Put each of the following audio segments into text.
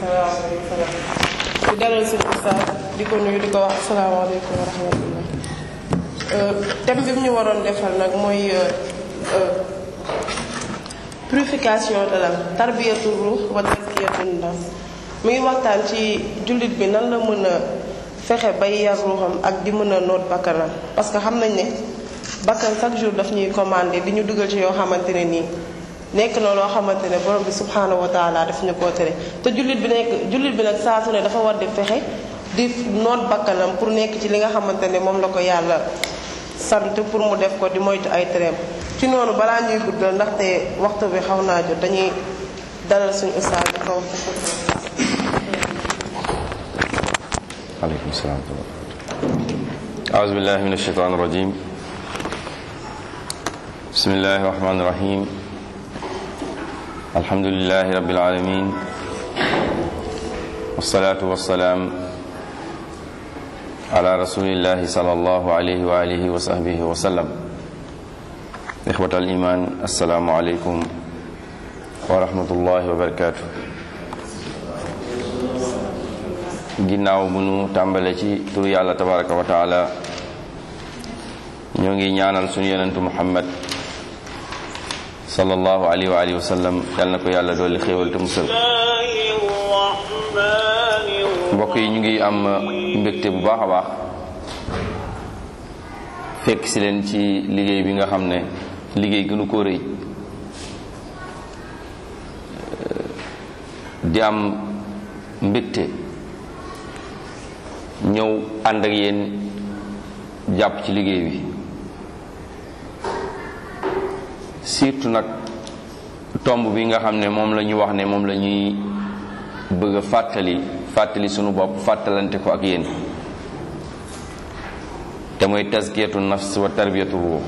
di dalal suñu ustaas di ko nuyu di ko wax asalaamaaleykum wa rahmatullah thème bi mu ñu waroon defal nag mooy purification de l'âme tarbiyatu ruux wa tazkiyatu nafs mu ngi waxtaan ci jullit bi nan la mën a fexe bay yar ruuxam ak di mën a noot bakkanam parce que xam nañ ne bakkan chaque jour daf ñuy commandé di ñu dugal ci yoo xamante ne nii nekk na loo xamante ne borom bi subhanahu wa taala daf ñu koo tere te jullit bi nekk jullit bi nag saa su ne dafa war di fexe di noot bakkanam pour nekk ci li nga xamante ne moom la ko yàlla sant pour mu def ko di moytu ay tereem ci noonu balaa ñuy guddal ndaxte waxtu bi xaw naa jot dañuy dalal suñu ustaas di ko wax aleykum salaam wa rahmatulah aouzu billahi min ashaitan irajim bismillahi rahmani rahim alhamdulilahi rabbil alamin wassalatu wassalaam ala rasulillahi sallallahu alayhi wa alihi wa sahbihi wa sallam ixwat al iman assalaamu aleykum wa rahmatullahi wa barakatuh ginnaaw bu nu tàmbale ci turu yàlla tabaraka wa taala ñoo ngi ñaanal suñu yonentu muhammad sallallahu alayhi wa alihi wa sallam yal na ko yàlla dolli xéewal te musal mbokk yi ñu ngi am mbégte bu baax a baax fekk si leen ci liggéey bi nga xam ne liggéey gënu ko rëy di am mbégte ñëw ànd ak yéen jàpp ci liggéey bi surtout nag tomb bi nga xam ne moom la ñu wax ne moom la ñuy bëgg a fàttali fàttali sunu bopp fàttalante ko ak yéen te mooy tazkiyatu nafs wa tarbiyatu ruux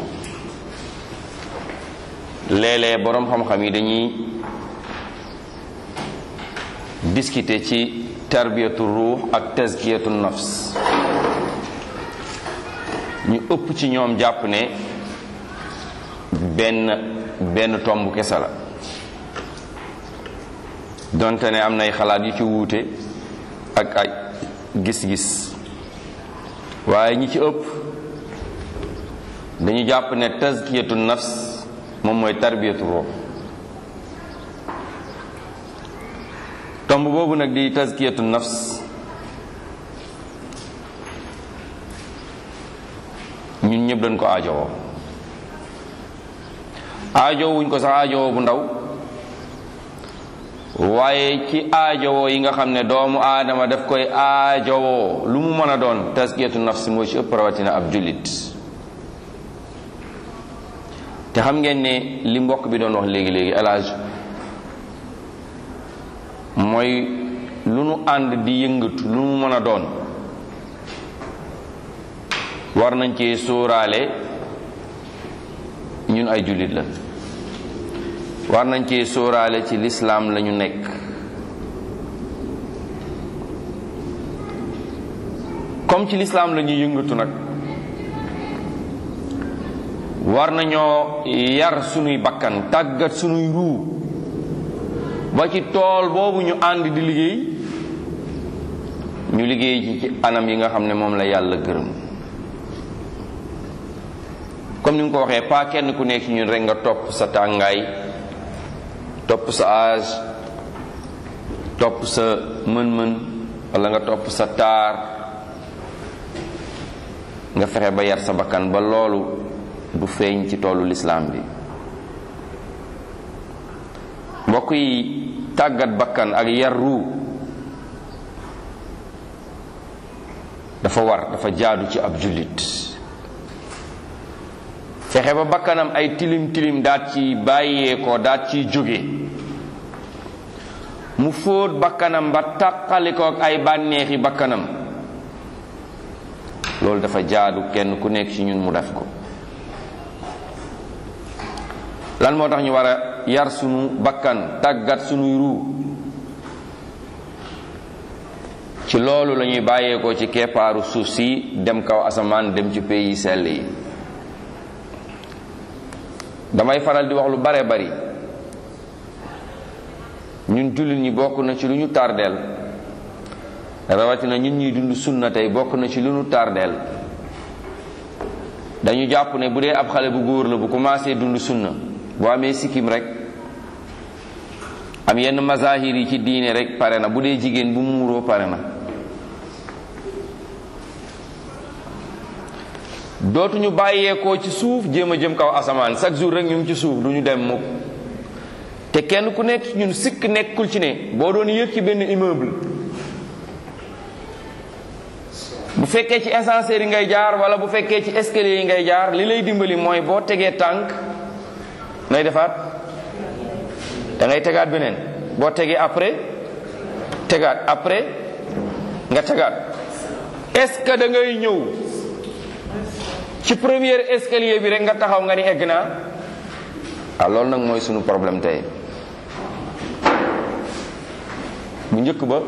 léeg-léeg boroom xam-xam yi dañuy discuter ci tarbiyatu ruux ak tazkiyatu nafs ñu ëpp ci ñoom jàpp ne benn benn tomb kese la donte ne am nay xalaat yu ci wuute ak ay gis-gis waaye ñi ci ëpp dañu jàpp ne tazkiyatu nafs moom mooy tarbiyatu ruux tomb boobu nag di tazkiyatu nafs ñun ñëpp dañ ko aajowoo aajowoo wuñ ko sax aajowoo bu ndaw waaye ci aajowoo yi nga xam ne doomu aadama daf koy aajowoo lu mu mën a doon tazkiyatu nafs moo ci ëpp rawatina ab jullit te xam ngeen ne li mbokk bi doon wax léegi-léegi elage mooy lu nu ànd di yëngatu lu mu mën a doon war nañ ci sóoraale ñun ay jullit la war nañ ci sóoraale ci lislaam lañu nekk comme ci lislaam la ñuy yëngatu nag war nañoo yar sunuy bakkan tàggat sunuy ruu ba ci tool boobu ñu ànd di liggéey ñu liggéey ci ci anam yi nga xam ne moom la yàlla gërëm comme ni nga ko waxee pas kenn ku nekk ci ñun rek nga topp sa tàngaay topp sa âge topp sa mën-mën wala nga topp sa taar nga fexe ba yar sa bakkan ba loolu du feeñ ci toolu lislaam bi mbokk yi tàggat bakkan ak yar ruu dafa war dafa jaadu ci ab jullit fexe ba bakkanam ay tilim tilim daat ci bàyyee ko daat ciy jóge mu fóot bakkanam ba taqali ko ak ay bànneexi bakkanam loolu dafa jaadu kenn ku nekk ci ñun mu def ko lan moo tax ñu war a yar sunu bakkan tàggat sunuy ruu ci loolu la ñuy bàyyeekoo ci keppaaru suuf si dem kaw asamaan dem ci pays sell yi damay faral di wax lu bare bari ñun jullit ñi bokk na ci lu ñu tardeel rawatina ñun ñuy dund sunna tey bokk na ci lu ñu tardeel dañu jàpp ne bu dee ab xale bu góor la bu commencé dund sunna bu amee sikkim rek am yenn mazahir yi ci diine rek pare na bu dee jigéen bu muuroo pare na dootuñu bàyyeekoo ci suuf jéem a jëm kaw asamaan chaque jour rek ñu ngi ci suuf du ñu dem mukk te kenn ku nekk ñun sikk nekkul ci ne boo doon yëg ci benn immeuble bu fekkee ci ascenseur yi ngay jaar wala bu fekkee ci escalier yi ngay jaar li lay dimbali mooy boo tegee tànk nay defaat da ngay tegaat beneen boo tegee après tegaat après nga tegaat est-ce que da ngay ñëw ci premier escalier bi rek nga taxaw nga ni egg naa ah loolu nag mooy sunu problème tey bu njëkk ba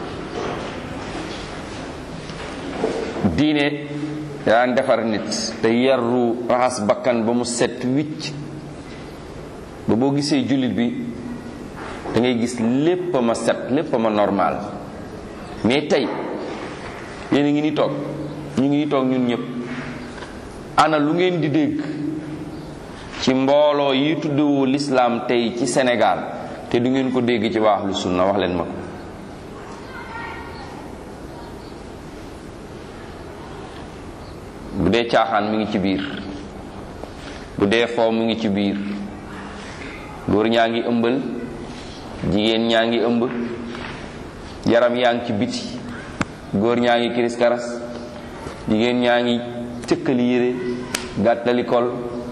diine daan defar nit te yarru raxas bakkan ba mu set wicc ba boo gisee jullit bi da ngay gis lépp ma set lépp ma normal mais tey yéen a ngi ni toog ñu ngi ni toog ñun ñëpp ana lu ngeen di dégg ci mbooloo yi tuddewoo lislaam tey ci Sénégal te du ngeen ko dégg ci waa ahlu sunna wax leen ma ko bu dee caaxaan mi ngi ci biir bu dee foo mu ngi ci biir góor ñaa ngi ëmbal jigéen ñaa ngi ëmb yaram yaa ngi ci biti góor ñaa ngi kiris karas jigéen ñaa ngi cëkkali yére gàttali kol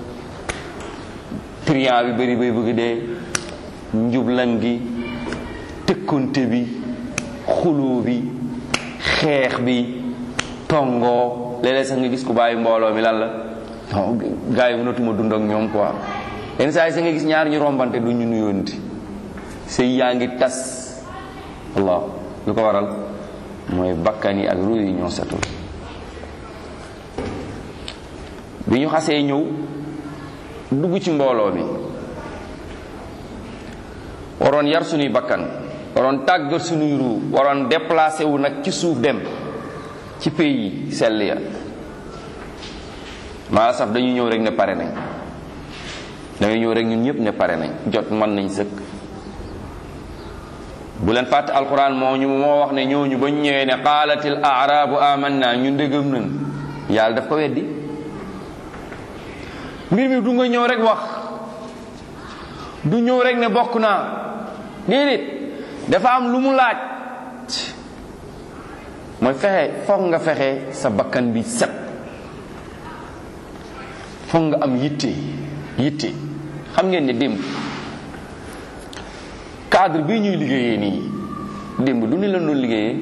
triant bi bari bay bëgg dee njublan gi tëkkonte bi xuloo bi xeex bi tongoo léeg-léeg sax nga gis ku bàyyi mbooloo mi lan la non gars yi mënatuma dund ak ñoom quoi yenn saa yi sax nga gis ñaar ñu rombante du ñu nuyoonti sëy yaa ngi tas allah lu ko waral mooy bakkan yi ak ruu yi ñoo setul bi ñu xasee ñëw dugg ci mbooloo mi waroon yar suñuy bakkan waroon tàggat suñuy ruu waroon déplacé wu nag ci suuf dem ci pays yi sell ya maa saf dañuy ñëw rek ne pare nañ dañuy ñëw rek ñun ñëpp ne pare nañ jot mën nañ sëkk bu leen fàtte alquran moo ñu moo wax ne ñooñu ba ñu ñëwee ne qaalatil aarabu amanna ñun dëggam nañ yàlla daf ko weddi mbir mi du nga ñëw rek wax du ñëw rek ne bokk naa déedéet dafa am lu mu laaj mooy fexe foog nga fexe sa bakkan bi set foog nga am yitte yitte xam ngeen ne démb cadre bii ñuy liggéeyee nii démb du ni lan doon liggéeyee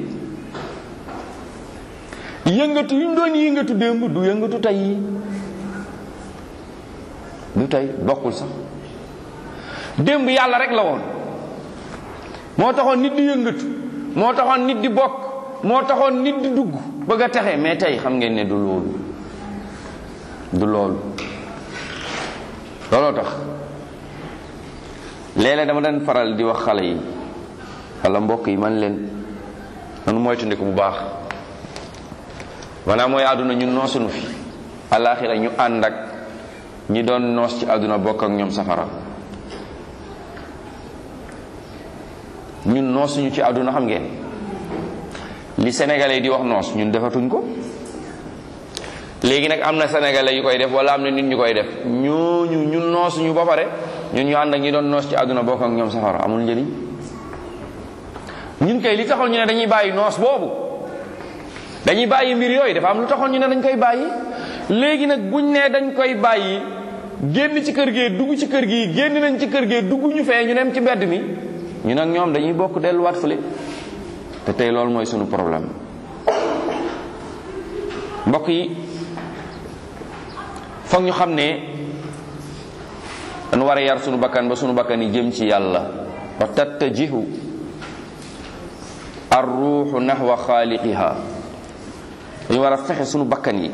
yëngatu yu ñu doon yëngatu démb du yëngatu tey du tey bokkul sax démb yàlla rek la woon moo taxoon nit di yëngatu moo taxoon nit di bokk moo taxoon nit di dugg bëgg a texe mais tey xam ngeen ne du loolu du loolu looloo tax léeg-léeg dama daan faral di wax xale yi wala mbokk yi man leen nanu moytandiku bu baax maanaam mooy àdduna ñun noosunu fi alaaxira ñu ànd ak ñi doon noos ci àdduna bokk ak ñoom safara ñun noosuñu ci àdduna xam ngeen li sénégalais di wax noos ñun defatuñ ko léegi nag am na sénégalais yu koy def wala am na nit ñu koy def ñooñu ñun noosuñu ba pare ñun ñu ànd ak ñi doon noos ci àdduna bokk ak ñoom safara amul njëriñ ñun kay li taxoon ñu ne dañuy bàyyi noos boobu dañuy bàyyi mbir yooyu dafa am lu taxoon ñu ne dañ koy bàyyi léegi nag buñ ne dañ koy bàyyi génn ci kër gee dugg ci kër gi génn nañ ci kër gee dugg ñu fee ñu dem ci mbedd mi ñu nag ñoom dañuy bokk delluwaat fële te tey loolu mooy sunu problème mbokk yi foog ñu xam ne dañu war a yar sunu bakkan ba sunu bakkan yi jëm ci yàlla wa tattajihu ar ruuxu naxwa xaaliqiha dañu war a fexe sunu bakkan yi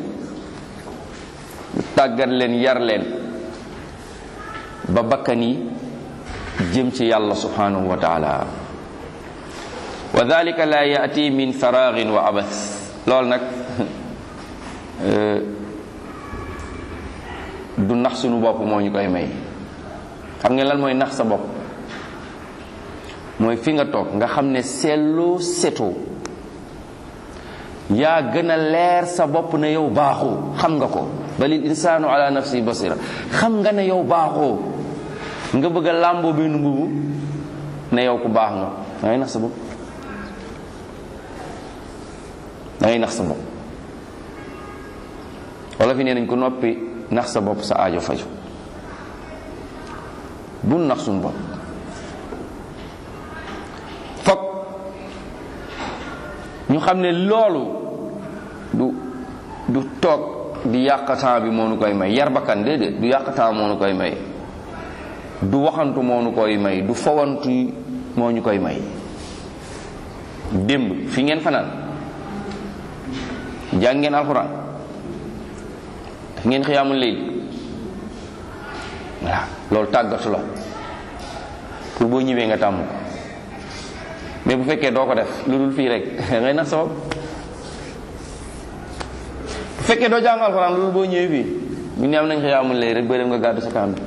tàggat leen yar leen ba bakkan yi jëm ci yàlla subhanahu wa taala wa dalika la yaati min faragin wa abas loolu nag du nax sunu bopp moo ñu koy may xam ngeen lan mooy nax sa bopp mooy fi nga toog nga xam ne seetloo setoo yaa gën a leer sa bopp ne yow baaxoo xam nga ko balil insaanu ala nafsi basira xam nga ne yow baaxoo nga bëgg a làmboo benn mbubu ne yow ku baax nga da ngay nax sa bopp da ngay nax sa bopp wala fi nee nañ ko noppi nax sa bopp sa aajo faju bu nax suñu bopp fokk ñu xam ne loolu du du toog di yàq temps bi moo nu koy may yar bakkan déedéet du yàq temps moo nu koy may du waxantu moo nu koy may du fawantu moo ñu koy may démb fi ngeen fanaan jàng ngeen alxuraan ngeen xiyaamul léegi voilà loolu tàggatu la pour boo ñëwee nga tàmm ko mais bu fekkee doo ko def lu dul fii rek ngay nax sabab bu fekkee doo jàng alxuraan lu dul boo ñëwee fii bu ñu am nañ xiyaamul léegi rek ba dem nga gàddu sa kàmbi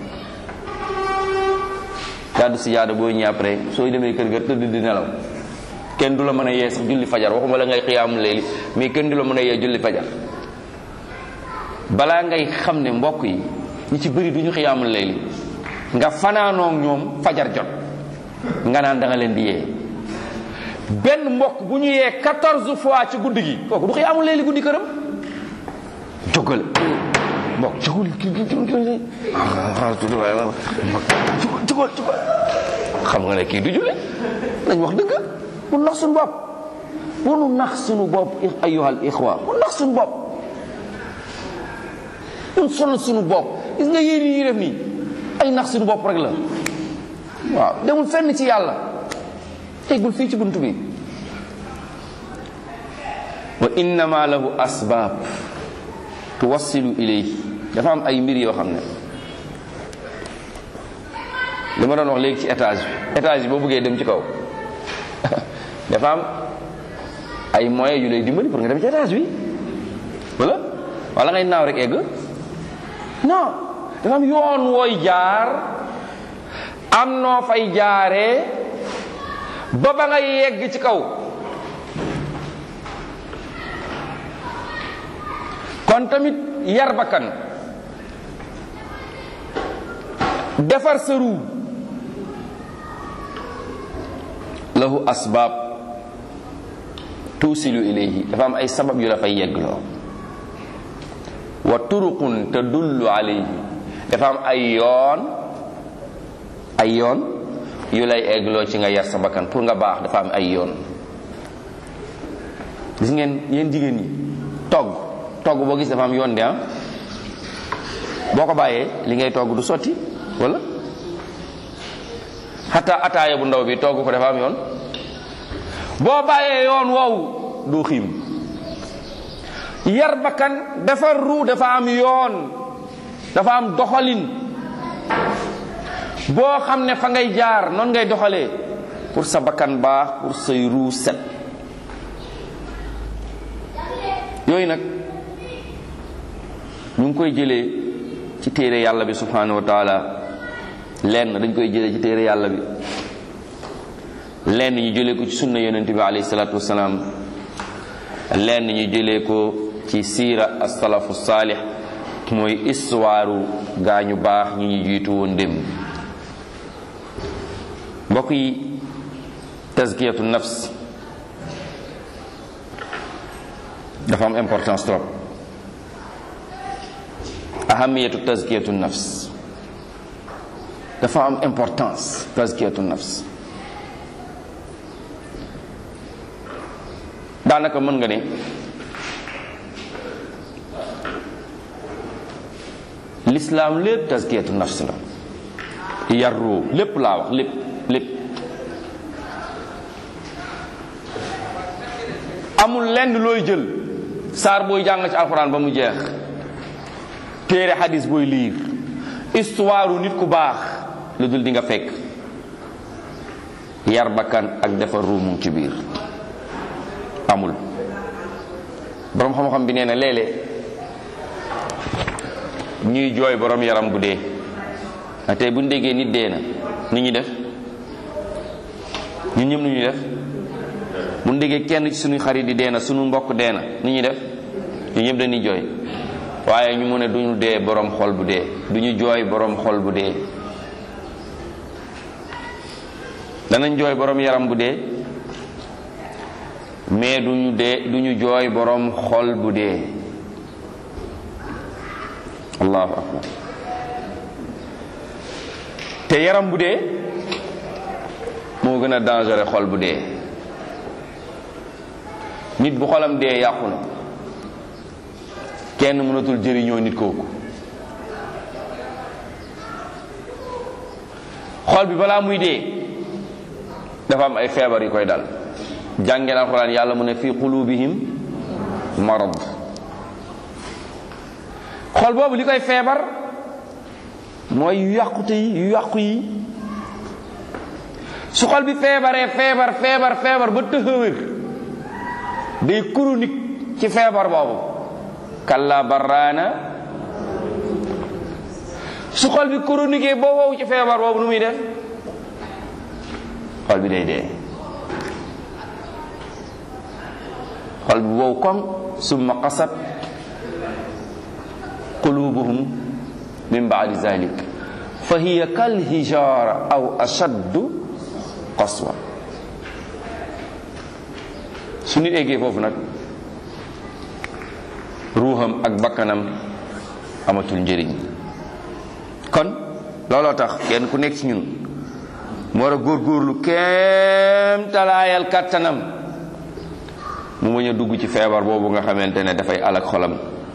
gàddu si jaada boo ñëwee après sooy demee kër ga tëdd di nelaw kenn du la mën a yee sax julli fajar waxuma la ngay xiyaamul léegi mais kenn du la mën a yee julli fajar balaa ngay xam ne mbokk yi ñi ci bëri du ñu xiyaamul layli nga fanaanoog ñoom fajar jot nga naan da nga leen di yee benn mbokk bu ñu yee quatorze fois ci guddi gi kooku du xiyaamul layli guddi këram jógal mbokk jógal jógal jógal xam nga ne kii du julli nañ wax dëgg bu nax suñu bopp bu nu nax suñu bopp ayyuhal ixwa bu nax suñu bopp ñun sonal suñu bopp gis nga yéen yi ñuy def nii ay nax suñu bopp rek la waaw demul fenn ci yàlla teggul fii ci bunt bi wa innama lahu asbaab tuwassilu ilayhi dafa am ay mbir yoo xam ne li ma doon wax léegi ci étage bi étage bi boo bëggee dem ci kaw dafa am ay moyens yu lay dimbali pour nga dem ci étage bi wala wala ngay naaw rek egg non dafa am yoon wooy jaar am noo fay jaaree ba ba nga yegg ci kaw kon tamit yar bakkan defar sa ruu lahu asbaab tuusilu ilayhi dafa am ay sabab yu la fay yeggloo wa turuqun tadullu alayhi dafa am ay yoon ay yoon yu lay eggloo ci nga yar sa bakkan pour nga baax dafa am ay yoon gis ngeen yéen jigéen ñi togg togg boo gis dafa am yoon de ah boo ko bàyyee li ngay togg du sotti wala xataa ataaya bu ndaw bi togg ko dafa am yoon boo bàyyee yoon woowu doo xiim yar bakkan defar ru dafa am yoon dafa am doxalin boo xam ne fa ngay jaar noonu ngay doxalee pour sa bakkan baax pour say ruu set yooyu nag ñu ngi koy jëlee ci téere yàlla bi subhanahu wa taala lenn dañ koy jëlee ci téere yàlla bi lenn ñu jëlee ko ci sunna yonent bi alayhi salaatu wasalaam lenn ñu jëlee ko ci siira as-salafu saalih mooy histoire gaa ñu baax ñi ñu jiitu woon dem mbokk yi tazkiyatu nafs dafa am importance trop ahamiyatu tazkiyatu nafs dafa am importance tazkiyatu nafs daanaka mën nga ne l'islam lépp tazkiyatu nafs la yarru lépp laa wax lépp lépp amul lenn looy jël saar booy jàng ci alxuraan ba mu jeex téere xadis booy liir histoire nit ku baax lu dul di nga fekk yar bakkan ak defar ruumu ci biir amul boroom xam-xam bi nee na léeg-léeg ñuy jooy boroom yaram bu dee a tey bu ñu déggee nit dee na ni ñuy def ñun ñëpp nu ñuy def bu ñu déggee kenn ci suñu xarit di dee na suñu mbokk dee na ni ñuy def ñun ñëpp dañuy jooy waaye ñu mu ne duñu dee boroom xol bu dee duñu jooy boroom xol bu dee danañ jooy boroom yaram bu dee mais duñu dee duñu jooy boroom xol bu dee allahu akbar te yaram bu dee moo gën a dangereux xol bu dee nit bu xolam dee yàqu na kenn mënatul jëriñoo nit kooku xol bi balaa muy dee dafa am ay feebar yu koy dal jàngeen alxuraan yàlla mu ne fi qulubihim marad xol boobu li koy feebar mooy yu yàqute yi yu yàqu yi su xol bi feebaree feebar feebar feebar ba tëxëwër day chronique ci feebar boobu kalla barraana su xol bi chronique boo wow ci feebar boobu nu muy def xol bi day dee xol bi wow koŋ summa qasat qulubuhum min baadi zalik fa hiya kal hijara aw ashaddu qaswa su nit eggee foofu nag ruuxam ak bakkanam amatul njëriñ kon looloo tax kenn ku nekk ci ñun mu war a góorgóorlu kéem talaayal kàttanam mu bañ a dugg ci feebar boobu nga xamante ne dafay alak xolam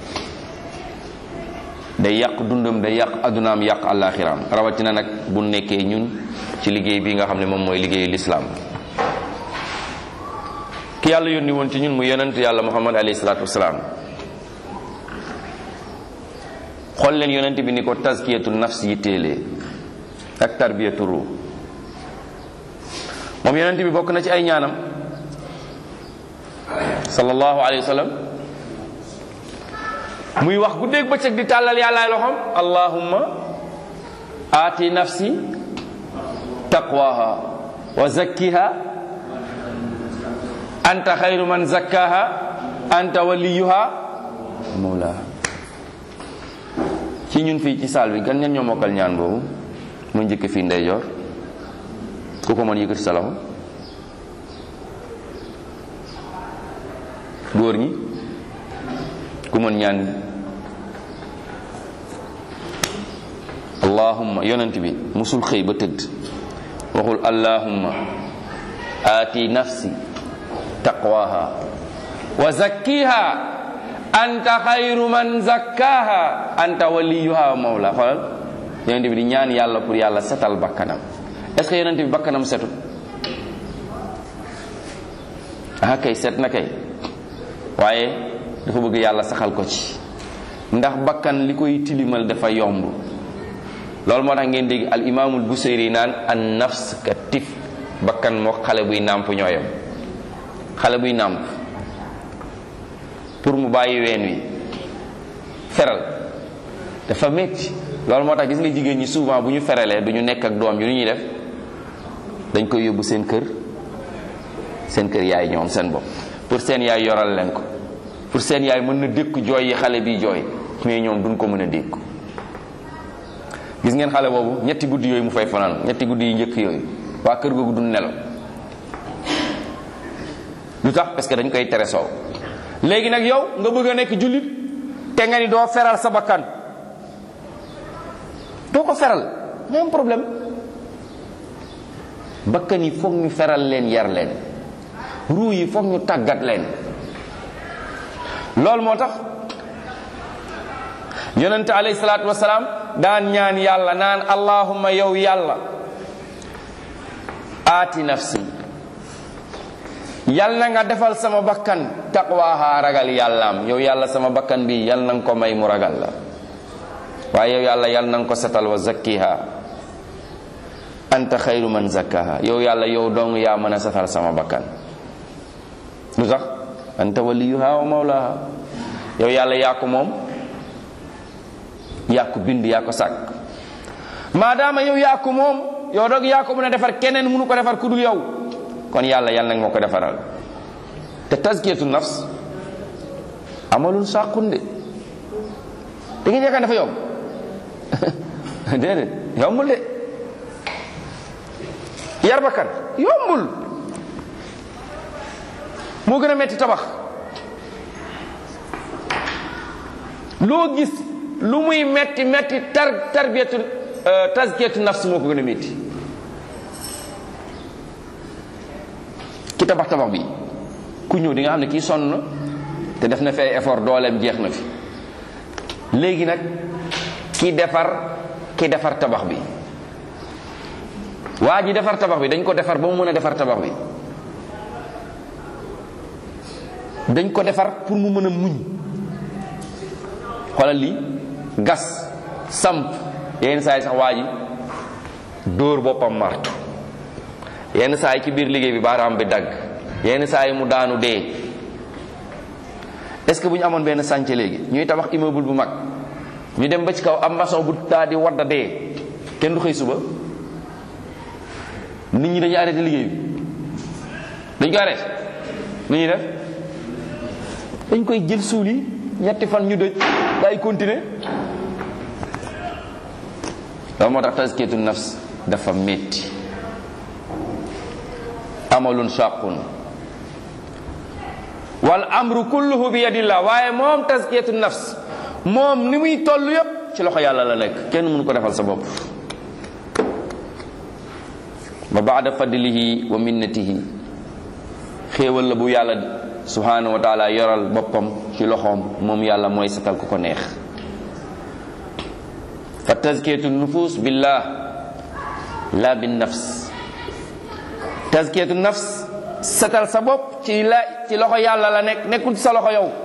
day yàq dundam day yàq addunaam yàq àllaaxiraam rawatina nag bu nekkee ñun ci liggéey bi nga xam ne moom mooy liggéeyu lislaam ki yàlla yónni woon ci ñun mu yonent yàlla muhammad alayhi salaatu wasalaam xool leen yonent bi ni ko tazkiyatu nafs yi téelee ak tarbiyatu ruux moom yonent bi bokk na ci ay ñaanam sallallahu alayhi wa sallam muy wax guddeeg bëccëg di tàllal yàllaay loxoom allahumma aati nafsi taqwaha wa zakkiha anta xayru man zakkaha anta waliyuha mawlaha ci ñun fii ci saal bi gan ñan ñoo mokkal ñaan boobu mu njëkk fii ndeyjoor ku ko mën yëkkati sa loxo góor ñi ku mën ñaan allahumma yonent bi musul xëy ba tëdd waxul allahumma aati nafsi taqwaha wa zakkiha anta xayru man zakkaha anta waliyuha wa mawla xoolal yonent bi di ñaan yàlla pour yàlla setal bakkanam est-ce que yonent bi bakkanam setut ah kay set na kay waaye dafa bëgg yàlla saxal ko ci ndax bakkan li koy tilimal dafa yomb loolu moo tax ngeen dégg al imaamul busayri naan an nafs ka tif bakkan moo xale buy nàmp ñooyam xale buy nàmp pour mu bàyyi ween wi feral dafa metti loolu moo tax gis nga jigéen ñi souvent bu ñu feralee du ñu nekk ak doom yi lu ñuy def dañ koy yóbbu seen kër seen kër yaay ñoom seen bopp pour seen yaay yoral leen ko pour seen yaay mën na dékku jooy yi xale bi jooy mais ñoom duñ ko mën a dékku gis ngeen xale boobu ñetti guddi yooyu mu fay fanaan ñetti guddi yu njëkk yooyu waa kër googu duñ nelaw lu tax parce que dañ koy tere soow léegi nag yow nga bëgg a nekk jullit te nga ni doo feral sa bakkan doo ko feral nga am problème bakkan yi foog ñu feral leen yar leen ruu yi foog ñu tàggat leen loolu moo tax yonente alayhi salaatu wasalaam daan ñaan yàlla naan allahumma yow yàlla aati nafsi yal na nga defal sama bakkan taqwaha ragal yàllaam yow yàlla sama bakkan bi yal na nga ko may mu ragal la waaye yow yàlla yal na nga ko setal wa zakkiha anta xayru man zakkaha yow yàlla yow dong yaa mën a satal sama bakkan lu tax anta waliyuha wa mawlaha yow yàlla yaa ko moom yaa ko bind yaa ko sàkk maadaama yow yaa ko moom yow dog yaa ko mën a defar keneen mënu ko defar ku dul yow kon yàlla yàlla nag moo ko defaral te tazkiyatu nafs amalul sàqun de da ngeen yaakaar dafa yomb déedéet yombul de yar bakkan yombul moo gën a metti tabax loo gis lu muy metti metti tar tarbiyatu tazkiyatu nafs moo ko gën a metti ki tabax tabax bi ku ñëw di nga xam ne kii sonn na te def na fi ay effort dooleem jeex na fi léegi nag ki defar ki defar tabax bi waa ji defar tabax bi dañ ko defar ba mu mën a defar tabax bi dañ ko defar pour mu mën a muñ xoolal lii gas samp yenn saa yi sax waa ji dóor boppam martu yenn saa yi ci biir liggéey bi baaraam bi dagg yenn saa yi mu daanu dee est-ce que bu ñu amoon benn sànce léegi ñuy tabax immeuble bu mag ñu dem ba ci kaw am maçon bu taa di wadda dee kenn du xëy suba nit ñi dañuy arrêté liggéey bi dañ ko arrêté nu ñuy def dañ koy jël suul yi ñetti fan ñu dëj day continuer loolu moo tax tazkiyatu nafs dafa metti amalun shaqun wal amru kulluhu bi yadillah waaye moom tazkiyatu nafs moom ni muy toll yépp ci loxo yàlla la nekk kenn mënu ko defal sa bopp ba baada fadlihi wa minnatihi xéewal la bu yàlla subhanahu wa taala yoral boppam ci loxoom moom yàlla mooy satal ku ko neex fa tazkiyatu nufus billah la bin nafs tazkiyatu nafs satal sa bopp ci la ci loxo yàlla la nekk nekkul ci sa loxo yow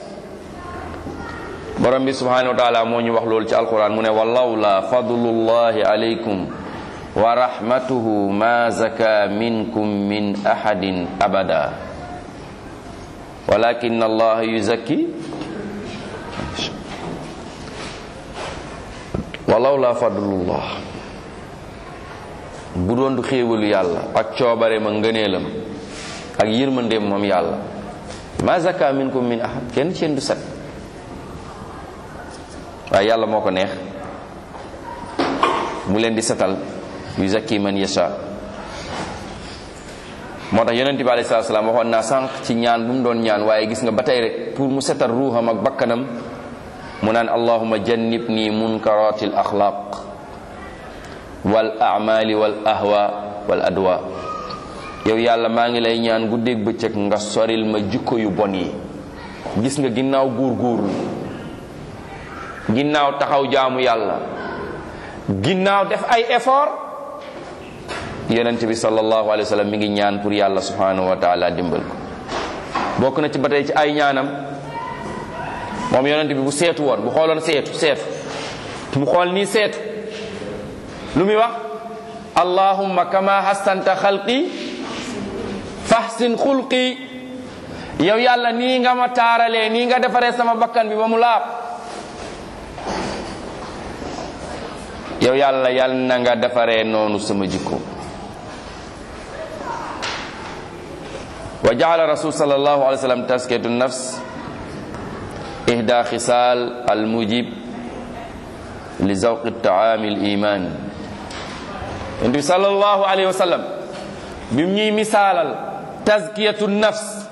borom bi subhanahu wa taala moo ñu wax loolu ci alquran mu ne walawla fadlullahi alaykum wa rahmatuhu ma zaka minkum min ahadin abada walakin allah yuzakki walawla fadlullah bu doon du xéewalu yàlla ak coobare ma ngëneelam ak yërmandeem moom yàlla ma zaka minkum min ahad kenn ci yéen du set waaye yàlla moo ko neex mu leen di setal yu zakki man yasha moo tax yonente bi alayhi salaatu salaam waxoon naa sànq ci ñaan bu mu doon ñaan waaye gis nga ba tey rek pour mu setal ruuxam ak bakkanam mu naan allahuma jannibni munkaratil axlaq wal amali wal ahwa wal adwa yow yàlla maa ngi lay ñaan guddeeg bëccëg nga soril ma jikko yu bon yi gis nga ginnaaw guur guurlu ginnaaw taxaw jaamu yàlla ginnaaw def ay effort yonent bi sallallahu alayhi wa sallam mi ngi ñaan pour yàlla subhanahu wa taala dimbal ko bokk na ci ba tey ci ay ñaanam moom yonent bi bu seetu woon bu xooloon seetu seetu mu xool nii seetu lu muy wax allahumma kama hassanta xalqi fahsin xulqi yow yàlla nii nga ma taaralee nii nga defaree sama bakkan bi ba mu laab yow yàlla yàlla na nga defaree noonu sama jikko wa jaala rasul sallallahu alayhi wa sallam taskiyatu nafs ihda xisaal al mujib li zawqi taami al iman yonent bi sallallahu alayhi wa sallam bim ñuy misaalal taskiyatu nafs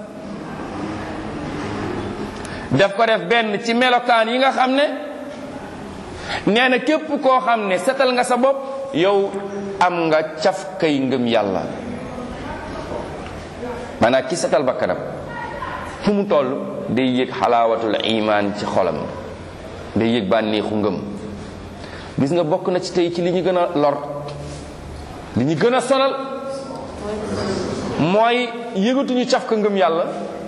daf ko def benn ci melokaan yi nga xam ne nee na képp koo xam ne setal nga sa bopp yow am nga caf kay ngëm yàlla maanaam ki setal bakkanam fu mu toll day yëg xalaawatul iman ci xolam day yëg bànneexu ngëm gis nga bokk na ci tey ci li ñu gën a lor li ñu gën a sonal mooy yëgatuñu caf ka ngëm yàlla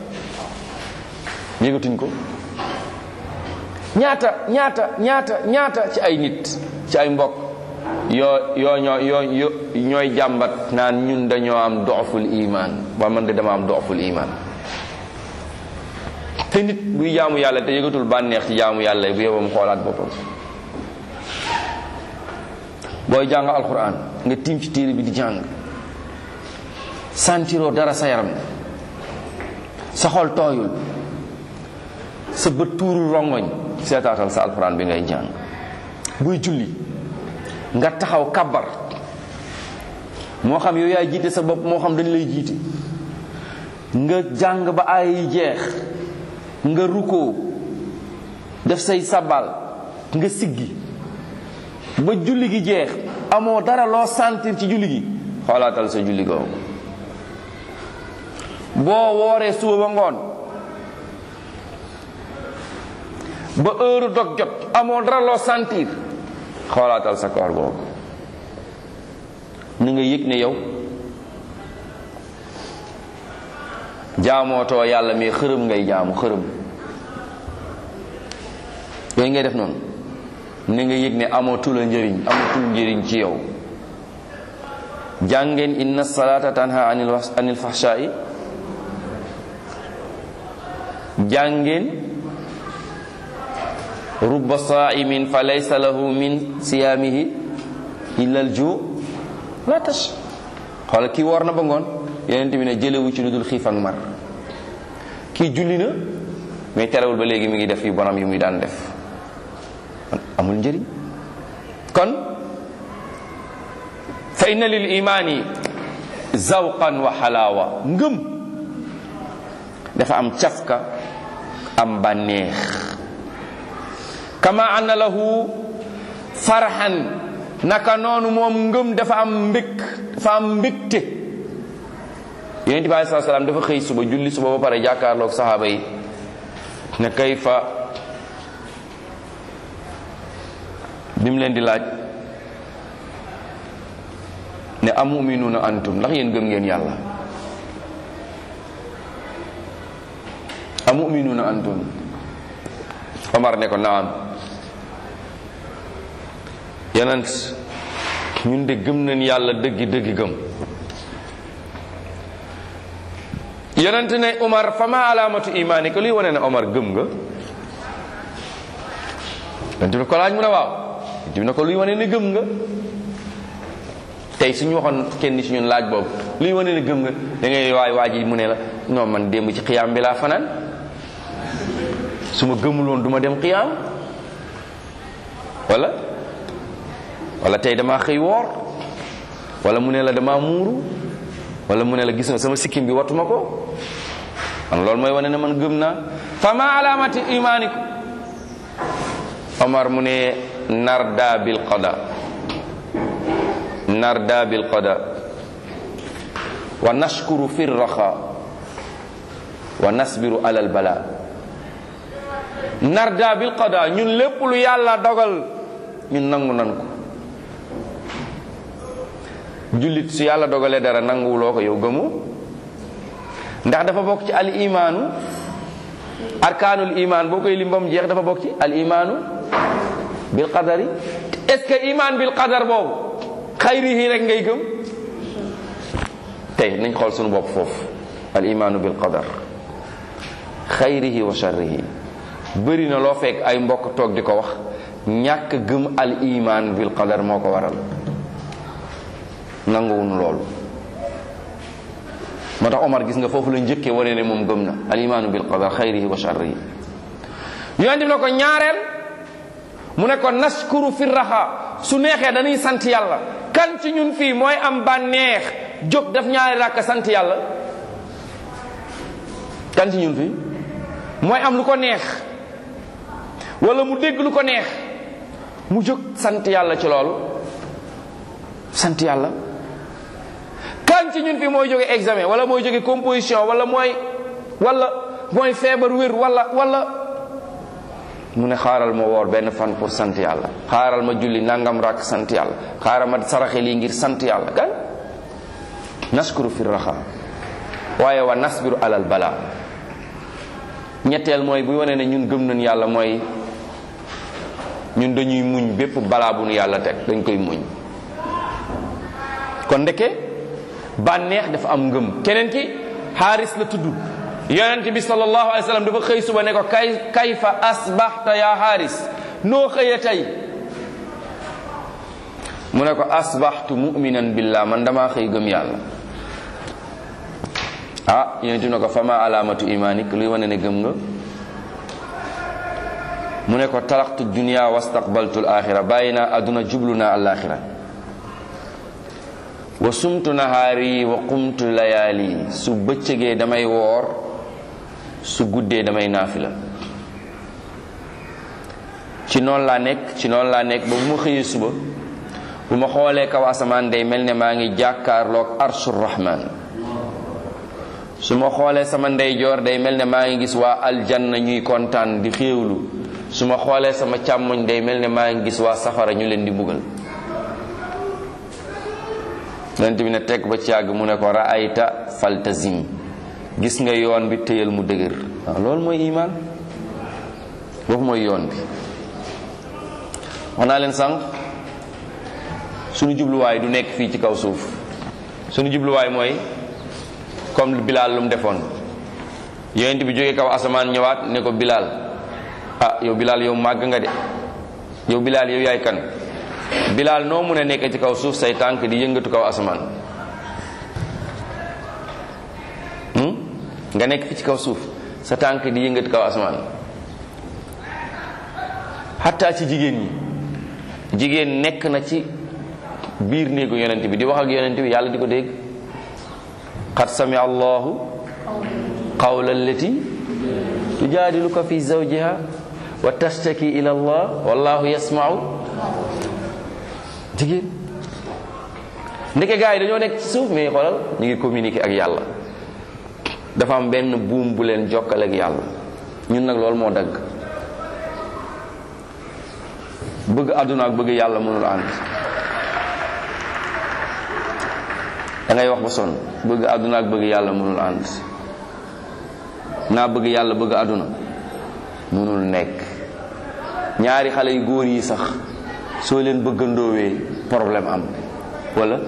yëgatuñ ko ñaata ñaata ñaata ñaata ci ay nit ci ay mbokk yoo yoo ñoo yoo yo ñooy jàmbat naan ñun dañoo am dooful iman ba man de dama am dooful iman te nit buy jaamu yàlla te yëgatul bànneex ci jaamu yàlla bu yebam xoolaat boppam booy jàng alquran nga tiim ci téere bi di jàng sentiroo dara sa yaram sa xol tooyul sa bët tuuru rongoñ seetaatal sa alquran bi ngay jàng buy julli nga taxaw kabar moo xam yow yaay jiite sa bopp moo xam dañ lay jiite nga jàng ba ay yi jeex nga rukkoo def say sabal nga siggi ba julli gi jeex amoo dara loo sentir ci julli gi xoolaatal sa julli googu boo wooree suba ba ngoon ba heure dog jot amoo dara loo sentir xoolaatal sa koor googu ni nga yëg ne yow jaamootoo yàlla mais xërëm ngay jaamu xërëm yooyu ngay def noonu ni nga yëg ne amatul a njëriñ amatul njëriñ ci yow jàngeen inna salata tanha anil anil fahsha'i jàngeen rubba sa'imin fa laysa lahu min siyaamihi illa al ju la tash xoolal kii woor na ba ngoon yeneen bi ne jëlewu ci lu dul xiif ak mar kii julli na mais terewul ba léegi mi ngi def yu bonam yi muy daan def amul njëriñ kon fa inna lil imaani zawqan wa xalaawa ngëm dafa am cafka am bànneex kama anna lahu farxan naka noonu moom ngëm dafa am mbëkk dafa am mbëkte yonent bi alei sat salaam dafa xëy suba julli suba ba pare jàkkaarloog saxaaba yi ne kayfa bi mu leen di laaj ne amuminuuna antum ndax yéen gëm ngeen yàlla amuminuuna antum Omar ne ko naam yonent ñun de gëm nañ yàlla dëggi dëggi gëm yonent ne Omar fa ma alaamatu imaani ko luy wane ne Omar gëm nga yonent bi ko laaj mu ne waaw yonent bi ne ko luy wane ne gëm nga tey suñu waxoon kenn ci ñun laaj boobu luy wane ne gëm nga da ngay waay waa ji mu ne la non man démb ci xiyaam bi laa fanaan su ma gëmuloon du ma dem xiyaam wala wala tey damaa xëy woor wala mu ne la damaa muuru wala mu ne la gis nga sama sikkim bi watuma ko man loolu mooy wane ne man gëm naa fa ma alaamati imaaniku Omar mu ne narda bil qada narda bil qada wa nashkuru fi raxa wa nasbiru alal bala narda bil qada ñun lépp lu yàlla dogal ñun nangu nan ko jullit su yàlla dogalee dara nanguwuloo ko yow gëmu ndax dafa bokk ci al imaanu arkaanul imaan boo koy lim ba mu jeex dafa bokk ci al imaanu bil qadari est ce que imaan bil qadar boobu xayrihi rek ngay gëm tey nañ xool suñu bopp foofu al imaanu bil qadar xayrihi wa sharrihi bëri na loo fekk ay mbokk toog di ko wax ñàkk gëm al iman bil qadar moo ko waral nanguwuñu loolu moo tax Omar gis nga foofu la njëkkee wane ne moom gëm na al imaanu bil qadar xayrihi wa sharrihi yonent bi ne ko ñaareel mu ne ko nashkuru fi raxa su neexee dañuy sant yàlla kan ci ñun fii mooy am bànneex jóg daf ñaari rakk sant yàlla kan ci ñun fii mooy am lu ko neex wala mu dégg lu ko neex mu jóg sant yàlla ci loolu sant yàlla kan ci ñun fi mooy jóge examen wala mooy jóge composition wala mooy wala mooy feebar wér wala wala mu ne xaaral ma woor benn fan pour sant yàlla xaaral ma julli nangam rakk sant yàlla xaaral ma saraxe lii ngir sant yàlla kan naskuru fi raxa waaye wa nasbiru alal bala ñetteel mooy bu wane ne ñun gëm nañ yàlla mooy ñun dañuy muñ bépp balaa bu nu yàlla teg dañ koy muñ kon ndeke bànneex dafa am ngëm keneen ki xaaris la tudd yonent bi sallallahu alayhi wa sallam dafa xëy suba ne ko kay kayfa asbaxta yaa xaaris noo xëye tey mu ne ko asbaxtu muminan billah man damaa xëy gëm yàlla ah yonent ne ko fama alaamatu imaanik luy wane ne gëm nga mu ne ko talaxtu dunia wastaqbaltu alaxira bàyyi naa adduna jublu naa alaxira wa sumtu nahaari wa qumtu layaali su bëccëgee damay woor su guddee damay naafila ci noonu laa nekk ci noonu laa nekk ba bu ma xëyee suba bu ma xoolee kaw asamaan day mel ne maa ngi jàkkaarloog arshur rahman su ma xoolee sama ndeyjoor day mel ne maa ngi gis waa aljanna ñuy kontaan di xéewlu su ma xoolee sama càmmoñ day mel ne maa ngi gis waa safara ñu leen di mbugal yonent bi ne teg ba ci yàgg mu ne ko raayta faltazim gis nga yoon bi téyal mu dëgër waaw loolu mooy iman boobu mooy yoon bi wax naa leen sànq suñu jubluwaay du nekk fii ci kaw suuf suñu jubluwaay mooy comme Bilal lu mu defoon yonent bi jógee kaw asamaan ñëwaat ne ko Bilal ah yow Bilal yow màgg nga de yow Bilal yow yaay kan Bilal noo mun a nekk ci kaw suuf say tànk di yëngatu kaw asamaan nga nekk fi ci kaw suuf sa tànk di yëngatu kaw asamaan xataa ci jigéen ñi jigéen nekk na ci biir néegu yonent bi di wax ak yonent bi yàlla di ko dégg qad sami allahu qawla allati tujaadiluka fi zawjiha wa tashtaki ila allah wallahu yasmau jigéen ndeke gars yi dañoo nekk ci suuf mais xoolal ñu ngi communiquer ak yàlla dafa am benn buum bu leen jokkale ak yàlla ñun nag loolu moo dagg bëgg àdduna ak bëgg yàlla mënul ànd da ngay wax ba sonn bëgg àdduna ak bëgg yàlla mënul ànd naa bëgg yàlla bëgg àdduna mënul nekk ñaari xale yu góor yi sax soo leen bëggandoowee problème am wala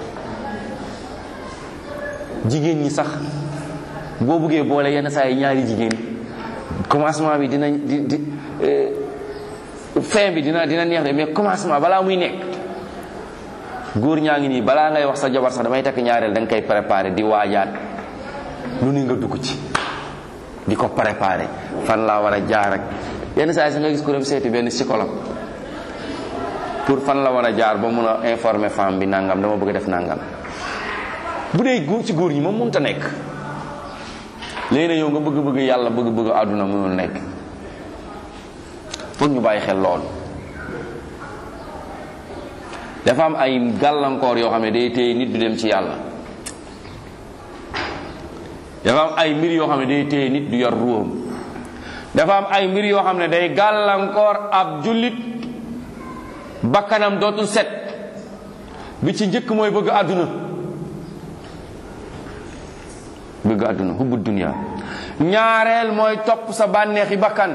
jigéen ñi sax boo bëggee boole yenn saa yi ñaari jigéen commencement bi dina di di fin bi dina dina neex de mais commencement balaa muy nekk góor ñaa ngi nii balaa ngay wax sa jabar sax damay takk ñaareel da nga koy préparé di waajaat lu ni nga dugg ci di ko préparé fan laa war a jaar ak yenn saa yi sax nga gis ko dem seeti benn psychologue pour fan la war a jaar ba mun a informer femme bi nangam dama bëgg def nangam bu dee góor ci góor ñi moom mënut a nekk léegi na yow nga bëgg-bëgg yàlla bëgg-bëgg àdduna mënul nekk foog ñu bàyyi xel lool dafa am ay gàllankoor yoo xam ne day téye nit du dem ci yàlla dafa am ay mbir yoo xam ne day téye nit du yor ruuxam dafa am ay mbir yoo xam ne day gàllankoor ab jullit bakkanam dootul set bi ci njëkk mooy bëgg àdduna bëgg àdduna hubbu dunya ñaareel mooy topp sa bànneexi bakkan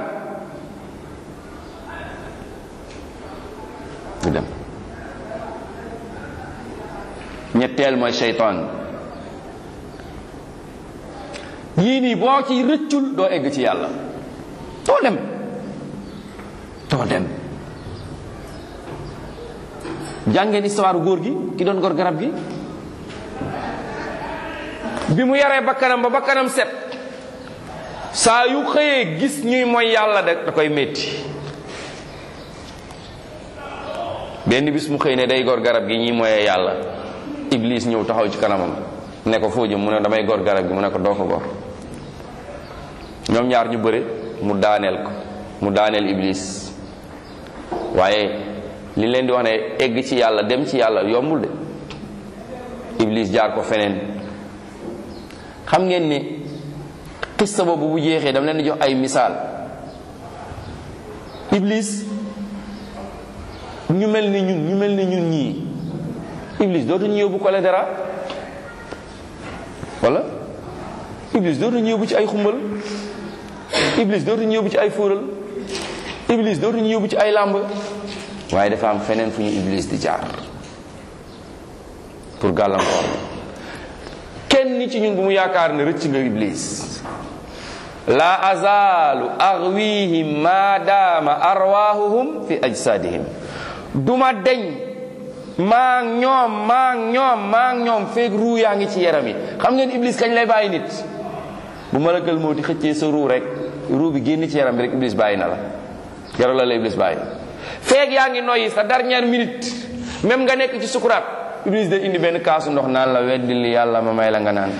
du dem ñetteel mooy seytaan yii nii boo ci rëccul doo egg ci yàlla doo dem doo dem jàngeen histoire góor gi ki doon gor garab gi bi mu yaree bakkanam ba bakkanam set saa yu xëyee gis ñuy mooy yàlla da da koy métti benn bis mu xëy ne day gor garab gi ñuy moyee yàlla iblis ñëw taxaw ci kanamam ne ko foo jëm mu ne damay gor garab gi mu ne ko doo ko gor ñoom ñaar ñu bëre mu daaneel ko mu daaneel iblis waaye li leen di wax ne egg ci yàlla dem ci yàlla yombul de iblis jaar ko feneen xam ngeen ne xista boobu bu jeexee dama leen di jox ay misaal iblis ñu mel ni ñun ñu mel ni ñun ñii iblis dootuñu yóbbu choléra wala iblis dootuñu yóbbu ci ay xumbal iblis dootuñu yóbbu ci ay fóoral iblis dootuñu yóbbu ci ay làmb waaye dafa am feneen fu ñu iblis di jaar pour gàllankoor kenn ci ñun bu mu yaakaar ne rëcc nga iblis la azalu arwihim ma daama arwahuhum fi ajsadihim duma deñ maa ngi ñoom maa ngi ñoom maa ngi ñoom feeg ruu yaa ngi ci yaram yi xam ngeen iblis kañ lay bàyyi nit bu malakal moo di xëccee sa ruu rek ruu bi génn ci yaram bi rek iblis bàyyi na la jarul la la iblis bàyyi feeg yaa ngi noyyi sa dernière minute même nga nekk ci sukuraat iblis day indi benn kaasu ndox naan la weddil li yàlla ma may la nga naan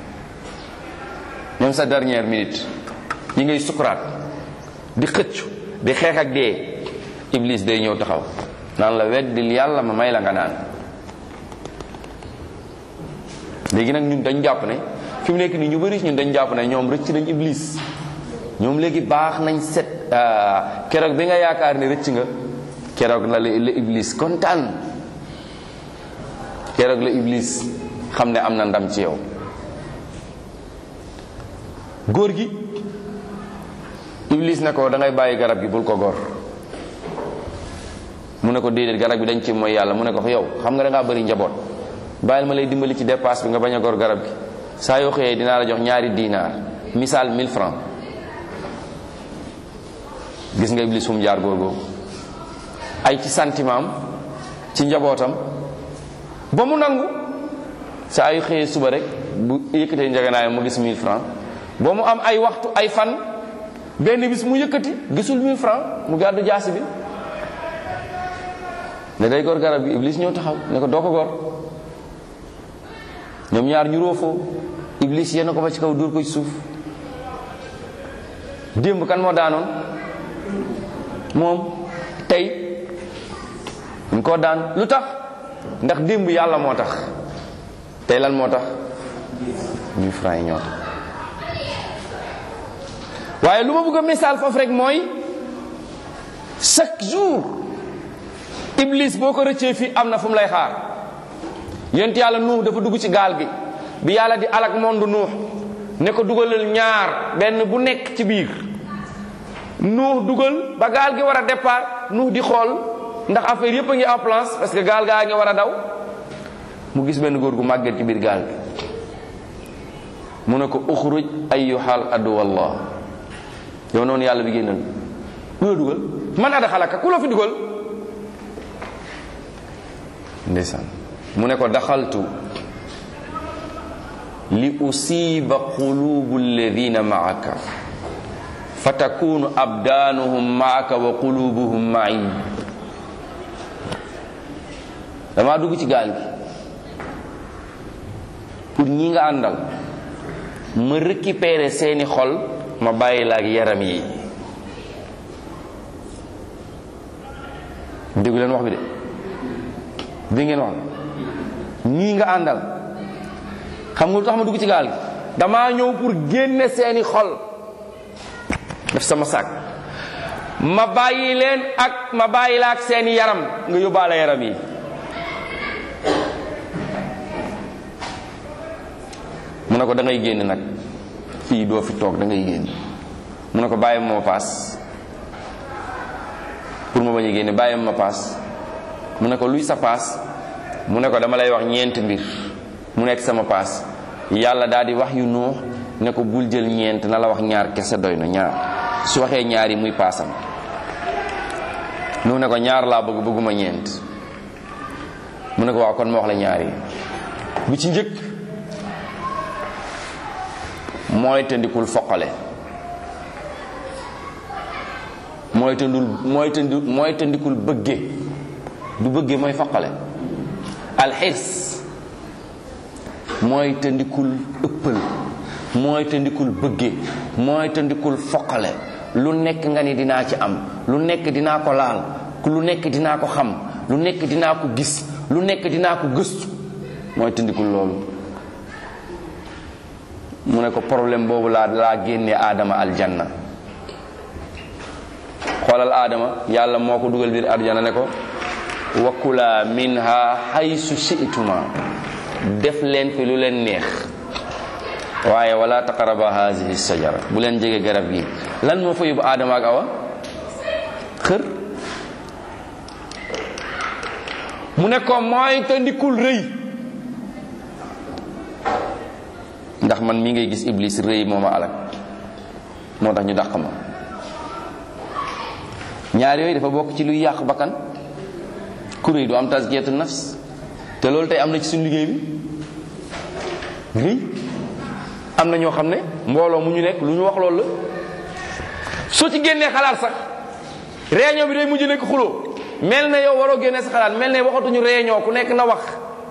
même sa dernière minute yi ngay sukuraat di xëccu di xeex ak dee iblis day ñëw taxaw naan la weddil yàlla ma may la nga naan léegi nag ñun dañ jàpp ne fi mu nekk nii ñu bëri ñun dañ jàpp ne ñoom rëcc nañ iblis ñoom léegi baax nañ set keroog bi nga yaakaar ne rëcc nga keroog la la iblis kontaan keroog la iblis xam ne am na ndam ci yow góor gi iblis ne ko da ngay bàyyi garab gi bul ko gor mu ne ko déedéet garab gi dañ ci mooy yàlla mu ne ko yow xam nga da ngaa bëri njaboot bàyyil ma lay dimbali ci dépasse bi nga bañ a gor garab gi saa yoo xëyee dinaa la jox ñaari dinaar misaal 1000 francs gis nga iblis fu mu jaar góor googu ay ci sentiment am ci njabootam ba mu nangu saa yu xëyee suba rek bu yëkkatee njaganaayam mu gis 1000 francs ba mu am ay waxtu ay fan benn bis mu yëkkati gisul 1000 francs mu gàddu jaasi bi ne day gor garab gi iblis ñëw taxaw ne ko doo ko gor ñoom ñaar ñu roofoo iblis yenn ko ba ci kaw dóor ko ci suuf démb kan moo daanoon moom tey ñu ko daan lu tax ndax démb yàlla moo tax tey lan moo tax mille francs yi ñoo tax waaye lu ma bëgg a misaal foofu rek mooy chaque jour iblis boo ko rëccee fii am na fu mu lay xaar yent yàlla nuux dafa dugg ci gaal gi bi yàlla di alak monde nuux ne ko dugalal ñaar benn bu nekk ci biir nuux dugal ba gaal gi war a départ nuux di xool ndax affaire yépp a ngi en place parce que gaal gaa ngi war a daw mu gis benn góor gu màgget ci biir gaal gi mu ne ko uxruj ayyuhal aduwallah yow noonu yàlla bi génnal lu la dugal man ada xalaka ku la fi dugal ndeysaan mu ne ko daxaltu li usiba qulubu alladina maaka fa takunu abdaanuhum maaka wa qulubuhum ma'i dama dugg ci gaal gi pour ñi nga àndal ma récupérer seeni xol ma bàyyi la ak yaram yi déggu leen wax bi de dégg ngeen wax ñii nga àndal xam nga lu tax ma dugg ci gaal gi damaa ñëw pour génne seeni xol def sama sac ma bàyyi leen ak ma bàyyi la ak seeni yaram nga yóbbaale yaram yi mu ne ko da ngay génn nag fii doo fi toog da ngay génn mu ne ko bàyyi ma paas pour ma bañ a génne bàyyi ma paas mu ne ko luy sa paas mu ne ko dama lay wax ñeent mbir mu nekk sama paas yàlla daal di wax yu nuux ne ko bul jël ñeent na la wax ñaar kese doy na ñaar su waxee ñaar yi muy paasam nu ne ko ñaar laa bëgg bëgguma ñeent mu ne ko waaw kon ma wax la ñaar yi bi ci njëkk mooy tëndikul foqale mooy tëndul mooy tëndi mooy tëndikul bëgge du bëgge mooy foqale alxirs mooy tëndikul ëppal mooy tëndikul bëgge mooy tëndikul foqale lu nekk nga ni dinaa ci am lu nekk dinaa ko laal lu nekk dinaa ko xam lu nekk dinaa ko gis lu nekk dinaa ko gëstu mooy tëndikul loolu mu ne ko problème boobu laa laa génnee aadama aljanna xoolal aadama yàlla moo ko dugal biir aljanna ne ko wakula minha haysu shi'tuma def leen fi lu leen neex waaye wala taqaraba hazihi sajara bu leen jege garab gi lan moo fa yóbbu aadama ak awa xër mu ne ko mooy te ndikul rëy ndax man mi ngay gis iblis rëy moo ma alak moo tax ñu dàq ma ñaar yooyu dafa bokk ci luy yàq bakkan ku rëy du am tazkiyatu nafs te loolu tey am na ci suñu liggéey bi rëy am na ñoo xam ne mbooloo mu ñu nekk lu ñu wax loolu la soo ci génnee xalaat sax réunion bi day mujj nekk xuloo mel na yow waroo génne sa xalaat mel ne waxatuñu réunion ku nekk na wax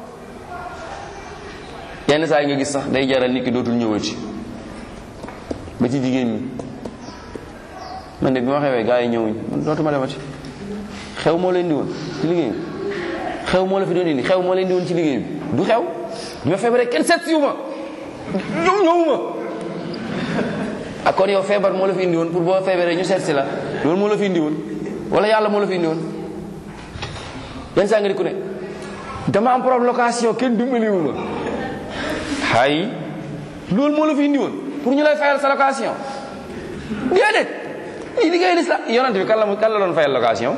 yenn saa yi nga gis sax day jaral nit ki dootul ñëwati ba ci jigéen ñi man de bi ma xewee gars yi ñëwuñ man dootuma demati xew moo leen di woon ci liggéey bi xew moo la fi doon indi xew moo leen di woon ci liggéey bi du xew bi ma feebaree kenn seet siwu ma ñëw ñëwuma ak kon yow feebar moo la fi indi woon pour boo feebaree ñu seet si la loolu moo la fi indi woon wala yàlla moo la fi indi woon yenn saa nga di ku ne dama am problème location kenn dimbaliwu ma hay loolu moo la fi indi woon pour ñu lay fayal sa location déedéet lii liggéey lislam yonent bi kan la kan la doon fayal location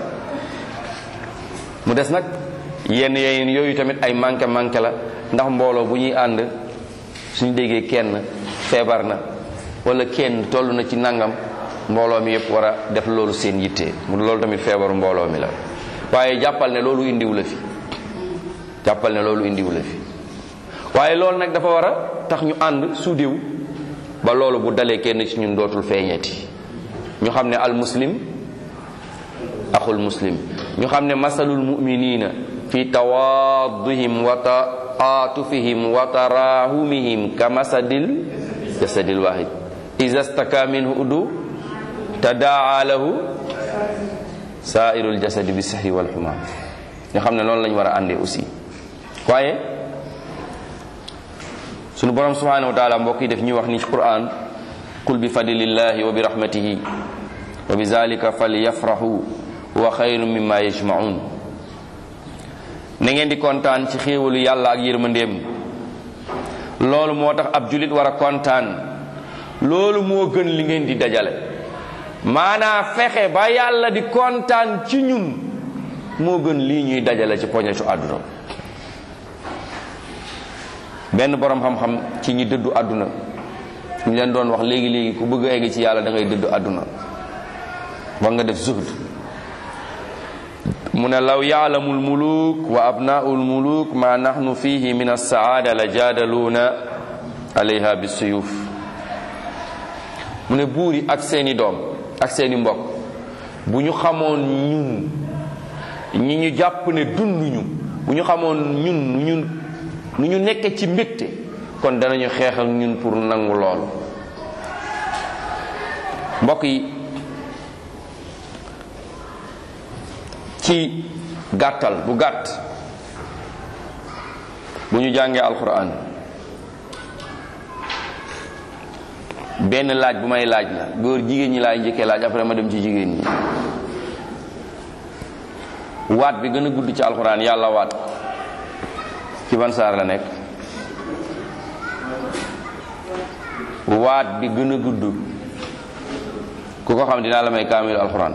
mu des nag yenn yenn yooyu tamit ay manqué manqué la ndax mbooloo bu ñuy ànd suñu déggee kenn feebar na wala kenn toll na ci nangam mbooloo mi yëpp war a def loolu seen yitte mu loolu tamit feebaru mbooloo mi la waaye jàppal ne loolu indiwu la fi jàppal ne loolu indiwu la fi waaye loolu nag dafa war a tax ñu ànd suudiw ba loolu bu dalee kenn ci ñun dootul feeñeeti ñu xam ne al muslim axul muslim ñu xam ne masalul muminina fi tawaadihim wa taatufihim wa tarahumihim ka masadil jasadil wahid iza staka minhu udu tadaa lahu sairul jasadi bi sahri wal xuma ñu xam ne noonu lañu war a àndee aussi waaye sunu borom subhanahu wa taala mbokk yi def ñuy wax ni ci quran qul bi fadlillahi wa bi rahmatihi wa bi zalika falyafrahu huwa xayru mimma yajmaun na ngeen di kontaan ci xéewalu yàlla ak yërmandeem loolu moo tax ab julit war a kontaan loolu moo gën li ngeen di dajale maanaa fexe ba yàlla di kontaan ci ñun moo gën lii ñuy dajale ci poñetu àdduna benn borom xam-xam ci ñi dëddu àdduna ñu leen doon wax léegi léegi ku bëgg a egg ci yàlla da ngay dëddu àdduna ba nga def zuhd mu ne law yaalamu almuluk wa abnaau almuluk ma nahnu fihi min alsaada la jaadaluuna alayha bisuyuf mu ne buur yi ak seeni doom ak seeni mbokk bu ñu xamoon ñun ñi ñu jàpp ne dunduñu bu ñu xamoon ñun ñun nu ñu nekke ci mbégte kon danañu xeex ak ñun pour nangu loolu mbokk yi ci gàttal bu gàtt bu ñu jàngee alquran benn laaj bu may laaj la góor jigéen ñi laay njëkkee laaj après ma dem ci jigéen ñi waat bi gën a gudd ci alquran yàlla waat ci ban saar la nekk waat bi gën a gudd ku ko xam dinaa la may kaamil alquran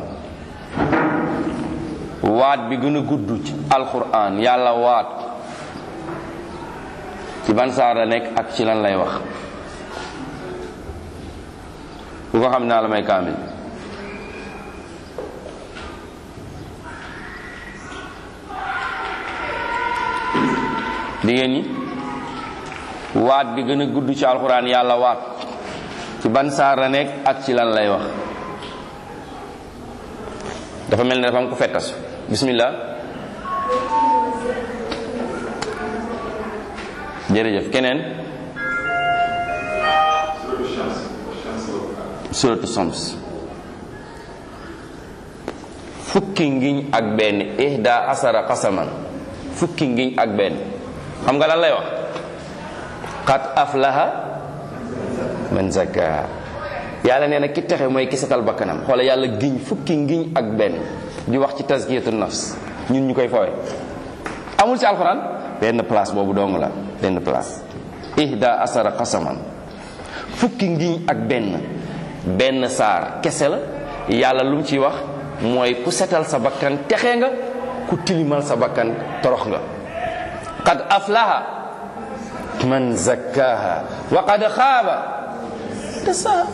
waat bi gën a gudd ci alquran yàlla waat ci ban saar la nekk ak ci lan lay wax ku ko xam dinaa la may kaamil jigéen ñi waat bi gën a gudd ci alxuraan yàlla waat ci ban saar la nekk ak ci lan lay wax dafa mel ne dafa am ko fettas bismillah jërëjëf keneen suratu Shams fukki ngiñ ak benn ihda asara qasaman fukki ngiñ ak benn xam nga lan lay wax qad aflaha man zakkaha yàlla nee na ki texe mooy ki setal bakkanam xoola yàlla giñ fukki ngiñ ak benn di wax ci tazkiyatu nafs ñun ñu koy foowe amul ci alxuraan benn place boobu dong la benn place ihda asara qasaman fukki ngiñ ak benn benn saar kese la yàlla lu mu ciy wax mooy ku setal sa bakkan texe nga ku tilimal sa bakkan torox nga qad aflaha man zakkaha wa qad xaaba dasaa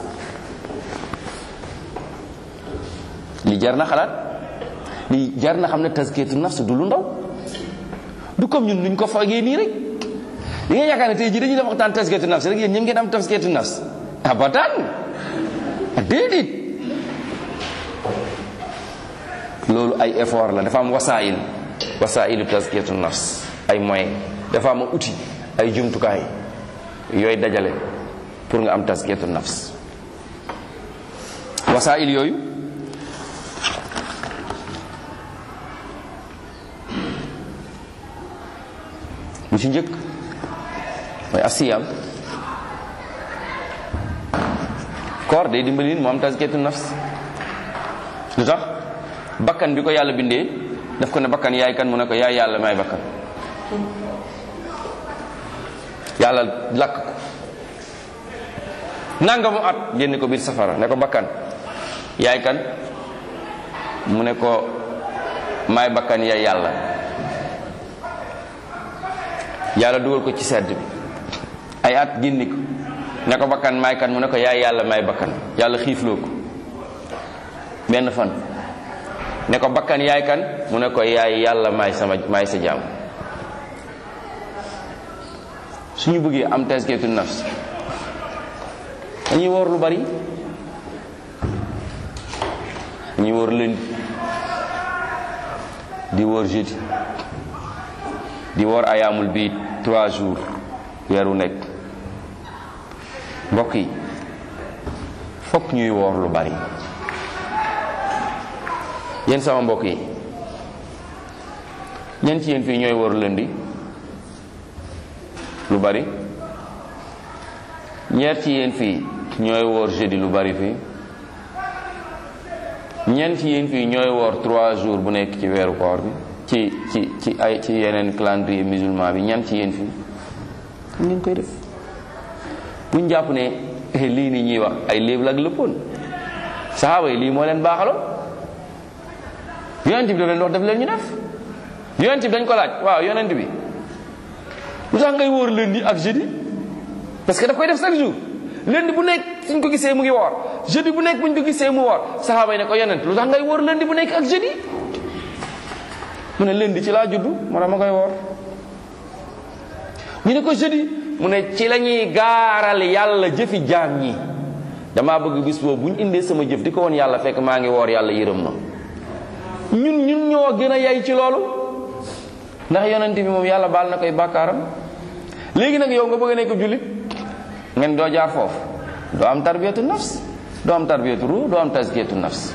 li jar na xalaat li jar na xam ne tazkiyatu nafs du lu ndaw du comme ñun nuñ ko foogee nii rek li nga yaakaar ne tey jii dañuy def waxtaan tazkiyatu nafs rek yéen ñëpp ngeen am tazkiyatu nafs abadan déedéet loolu ay effort la dafa am wasaayil wasaayilu tazkiyatu nafs ay moyen dafa am outil ay jumtukaay yooyu dajale pour nga am tazkiyatu nafs wasaayil yooyu bu ci njëkk mooy asiyam koor day dimbali nit mu am tazkiyatu nafs lu tax bakkan bi ko yàlla bindee daf ko ne bakkan yaay kan mu ne ko yaay yàlla may bakkan yàlla lakk ko nangamu at génne ko biir safara ne ko bakkan yaay kan mu ne ko may bakkan yaay yàlla yàlla dugal ko ci sedd bi ay at génne ko ne ko bakkan may kan mu ne ko yaay yàlla may bakkan yàlla xiifloo ko benn fan ne ko bakkan yaay kan mu ne ko yaay yàlla may sama may sa jaam suñu bëggee am tazkiyatu nafs dañuy woor lu bari dañuy woor lundi di woor jeudi di woor ayaamul bii trois jours weeru nekk mbokk yi fokk ñuy woor lu bari yéen sama mbokk yi ñen ci yéen fii ñooy woor lundi lu bari ñeer ci yéen fii ñooy woor jeudi lu bari fii ñeent ci yéen fii ñooy woor trois jours bu nekk ci weeru koor bi ci ci ci ay ci yeneen calendrier musulman bi ñan ci yéen fii ngeen koy def buñ jàpp ne lii ni ñuy wax ay léeb la ak lëppoon saxaaba yi lii moo leen baaxaloon yonent bi daf leen wax def leen ñu def yonent bi dañ ko laaj waaw yonent bi lu tax ngay wóor lundi ak jeudi parce que daf koy def chaque jour lundi bu nekk suñ ko gisee mu ngi woor jeudi bu nekk buñ ko gisee mu woor saxaaba yi ne ko yonent lu tax ngay wóor lundi bu nekk ak jeudi mu ne lundi ci laa juddu moo tax ma koy woor ñu ne ko jeudi mu ne ci la ñuy gaaral yàlla jëfi jaam ñi damaa bëgg bis boobu bu ñu indee sama jëf di ko woon yàlla fekk maa ngi woor yàlla yërëm na ñun ñun ñoo gën a yay ci loolu ndax yonent bi moom yàlla baal na koy bàkkaaram léegi nag yow nga bëgg a nekk jullit ngeen doo jaar foofu doo am tarbiyatu nafs doo am tarbiyatu ruux doo am tazkiyatu nafs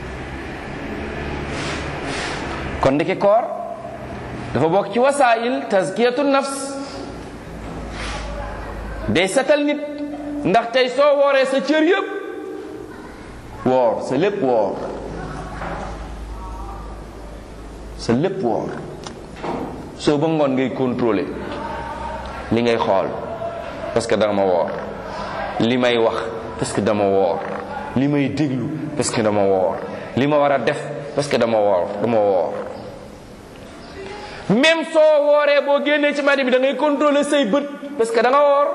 kon ndeke koor dafa bokk ci wasaayil tazkiyatu nafs day setal nit ndax tey soo wooree sa cër yëpp woor sa lépp woor sa lépp woor soo ba ngoon ngay contrôler li ngay xool parce que dama woor li may wax parce que dama woor li may déglu parce que dama woor li ma war a def parce que dama woor dama woor même soo wooree boo génnee ci madi bi da ngay contrôler say bët parce que da nga woor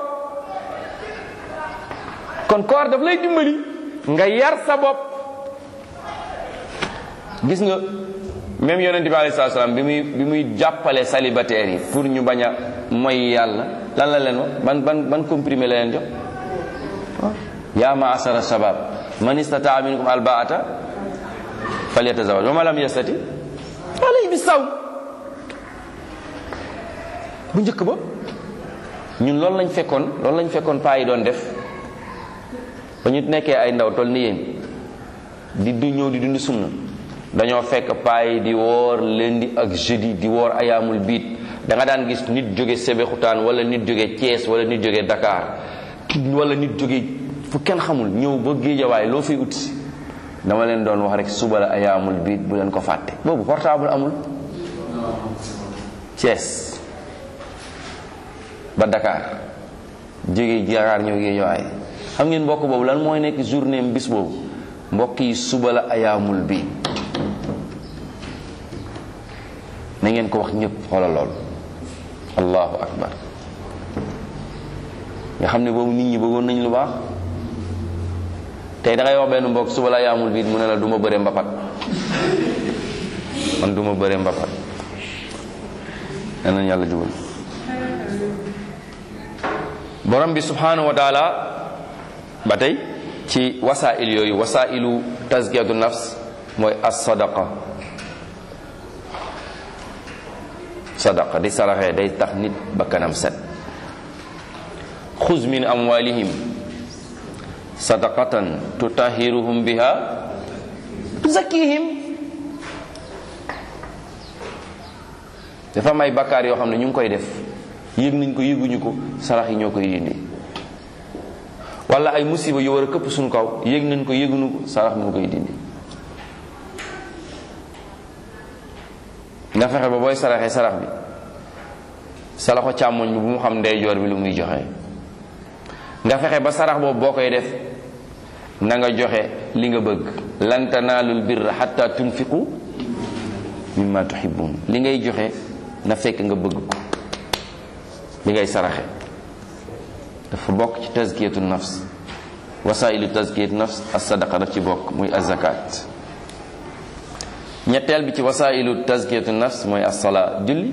kon koor daf lay dimbali nga yar sa bopp gis nga même yonente bi alayhi salaam bi muy bi muy jàppale célibataires yi pour ñu bañ a mooy yàlla lan la leen wax ban ban ban comprimé la leen jox yaa maasara shabab man istataa minkum albaata falyatazawaj wa ma lam yastati alayhi bi saw bu njëkk ba ñun loolu lañ fekkoon loolu lañ fekkoon paa yi doon def ba ñu nekkee ay ndaw toll ni yéen di du ñëw di dund sunna dañoo fekk paa yi di woor lundi ak jeudi di woor ayaamul biit da nga daan gis nit jóge Sébikotane wala nit jóge Thiès wala nit jóge Dakar wala nit jóge fu kenn xamul ñëw ba géejawaay loo fiy ut dama leen doon wax rek suba la ayaamul biit bu leen ko fàtte boobu portable amul Thiès ba Dakar jóge Dakar ñëw géejawaay xam ngeen mbokk boobu lan mooy nekk journée bis boobu mbokk yi suba la ayaamul biit na ngeen ko wax ñëpp xoolal lool allahu akbar nga xam ne boobu nit ñi bëggoon nañ lu baax tey da ngay wax benn mbokk suba la yaamul biit mu ne la du ma bëre mbapat man du ma bëre mbapat nañ yàlla jubal borom bi subhanahu wa taala ba tey ci wasail yooyu wasailu tazkiyatu nafs mooy as sadaqa sadaqa di saraxee day tax nit ba kanam set xuz min amwalihim sadaqatan tutahiruhum biha tuzakkihim dafa am ay bakkaar yoo xam ne ñu ngi koy def yëg nañ ko yëguñu ko sarax yi ñoo koy dindi wala ay musiba yu war a këpp suñu kaw yëg nañ ko yëguñu ko sarax moo koy dindi nga fexe ba booy saraxee sarax bi saraxo càmmoñ bi bu mu xam ndeyjoor bi lu muy joxe nga fexe ba sarax boobu boo koy def na nga joxe li nga bëgg lan tanaalul birra xatta tunfiqu mimma tuhibbun li ngay joxe na fekk nga bëgg ko li ngay saraxe dafa bokk ci tazkiyatu nafs wasailu tazkiyatu nafs as sadaqa daf ci bokk muy azakat ñetteel bi ci wasailu tazkiyatu nafs mooy as-salaa julli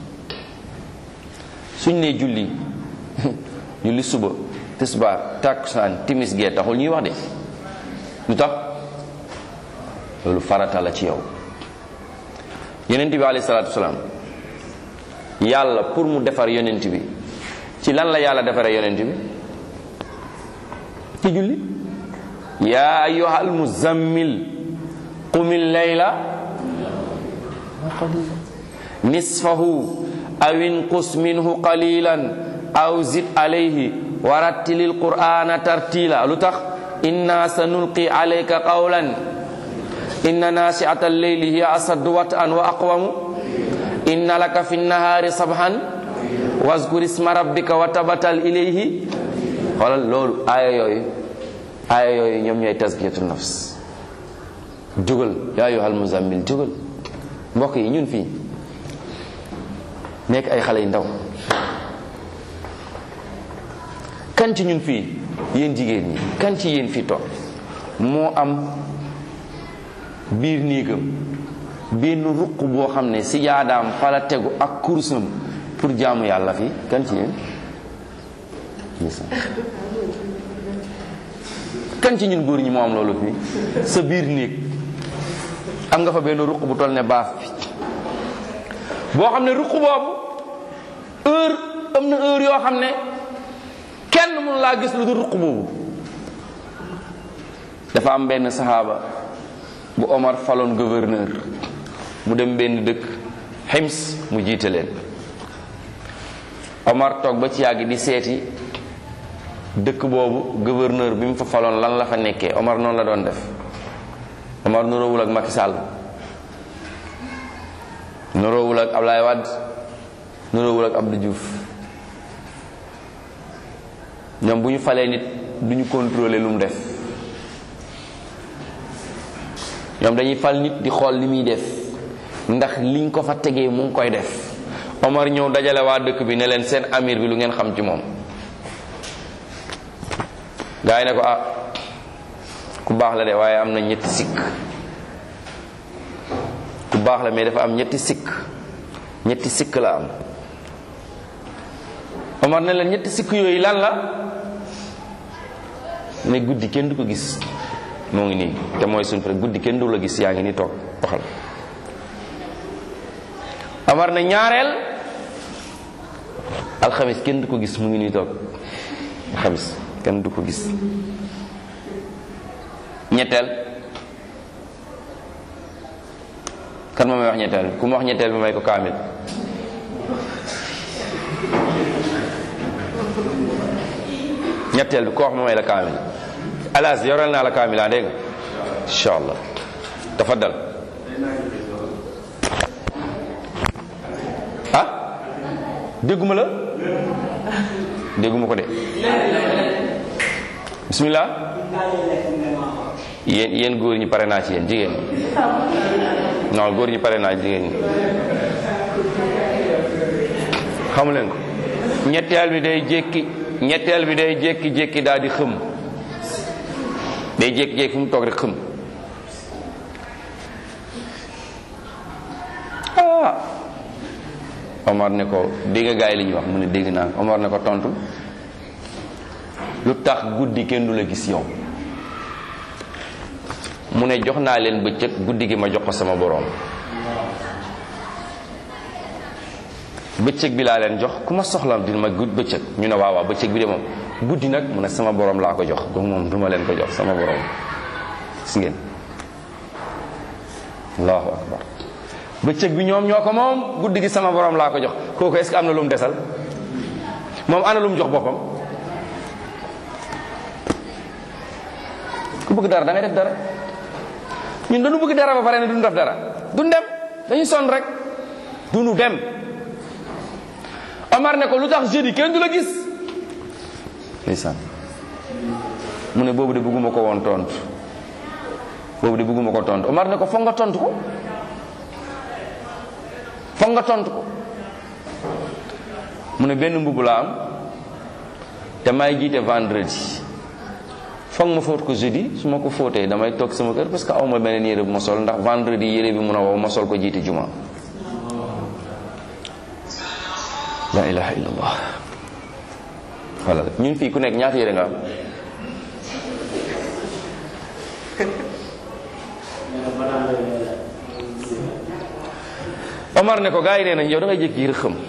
suñ nee julli julli suba tisbaar takkusaan timis gee taxul ñuy wax de lu tax loolu farata la ci yow yonent bi alayhi salaatu wasalaam yàlla pour mu defar yonent bi ci lan la yàlla defaree yonent bi ci julli yaa ayyuhal muzammil qumil layla nisfahu aw inqus minhu qalilan aw zid alayhi warattilil qur'ana tartila lu tax inna sanulqi alayka qawlan inna nasi'ata al-layli hiya asaddu wat'an wa aqwamu inna laka fi nnahaari sabhan wazkur isma rabbika wa tabatal ilayhi xoolal loolu aaya yooyu aaya yooyu ñoom ñooy tazkiyatu nafs jógal yaa ayyuhal muzammil jógal mbokk yi ñun fii nekk ay xale yu ndaw kan ci ñun fii yéen jigéen ñi kan ci yéen fii toog moo am biir néegam benn ruq boo xam ne si jaadaam fa la tegu ak kursam pour jaamu yàlla fii kan ci yéen kan ci ñun góor ñi moo am loolu fii sa biir néeg am nga fa benn ruq bu toll ne baaf bi boo xam ne ruq boobu heure am na heure yoo xam ne kenn mënu laa gis lu dul ruq boobu dafa am benn saxaaba bu Omar faloon gouverneur mu dem benn dëkk Hims mu jiite leen Omar toog ba ci yàgg di seeti dëkk boobu gouverneur bi mu fa faloon lan la fa nekkee Omar noonu la doon def Omar nuroowul ak Macky Sall nuroowul ak Ablaye Wade nuroowul ak Abdou Diouf ñoom bu ñu falee nit du ñu contrôler lu mu def ñoom dañuy fal nit di xool li muy def ndax liñ ko fa tegee mu ngi koy def Omar ñëw dajale waa dëkk bi ne leen seen amir bi lu ngeen xam ci moom gaa yi ne ko ah ku baax la de waaye am na ñetti sikk ku baax la mais dafa am ñetti sikk ñetti sikk la am Omar ne leen ñetti sikk yooyu lan la ne guddi kenn du ko gis moo ngi nii te mooy suñ fa guddi kenn du la gis yaa ngi nii toog waxal Omar ne ñaareel alxamis kenn du ko gis mu ngi nii toog alxamis kenn du ko gis ñetteel kan ma may wax ñetteel ku ma wax ñetteel bi may ko kaamil ñetteel bi ko wax ma may la kaamil alas yoral naa la kaamil ah dégg nga incha allah tafaddal ah dégguma la dégguma ko de bismillah yéen yéen góor ñi pare naa ci yéen jigéen ñi non góor ñi pare naa jigéen ñi xamu leen ko ñetteel bi day jékki ñetteel bi day jékki-jékki daal di xëm day jékki-jékki fu mu toog rek xëm ah Omar ne ko dégg nga gaay li ñuy wax mu ne dégg naa Omar ne ko tontu lu tax guddi kenn du la gis yow mu ne jox naa leen bëccëg guddi gi ma jox ko sama boroom bëccëg bi laa leen jox ku ma soxla dina ma gudd bëccëg ñu ne waaw waaw bëccëg bi de moom guddi nag mu ne sama boroom laa ko jox donc moom duma leen ko jox sama boroom gis ngeen allahu akbar bëccëg bi ñoom ñoo ko moom guddi gi sama boroom laa ko jox kooku est-ce que am na lu mu desal moom ana lu mu jox boppam ku bëgg dara da ngay def dara ñun dañu bëgg dara ba pare ne duñu def dara duñ dem dañuy sonn rek duñu dem Omar ne ko lu tax jeudi kenn du la gis ndeysaan mu ne boobu de bëgguma ko woon tontu boobu de bëgguma ko tontu Omar ne ko foog nga tontu ko foog nga tontu ko mu ne benn mbubb la am te may jiite vendredi foog ma fóot ko jeudi su ma ko fóotee damay toog sama kër parce que aw ma beneen yére bu ma sol ndax vendredi yére bi mun a wow ma sol ko jiite juma la ilaha illallah voilà ñun fii ku nekk ñaata yére nga am Omar ne ko gars yi nee nañ yow da ngay jékki rek xam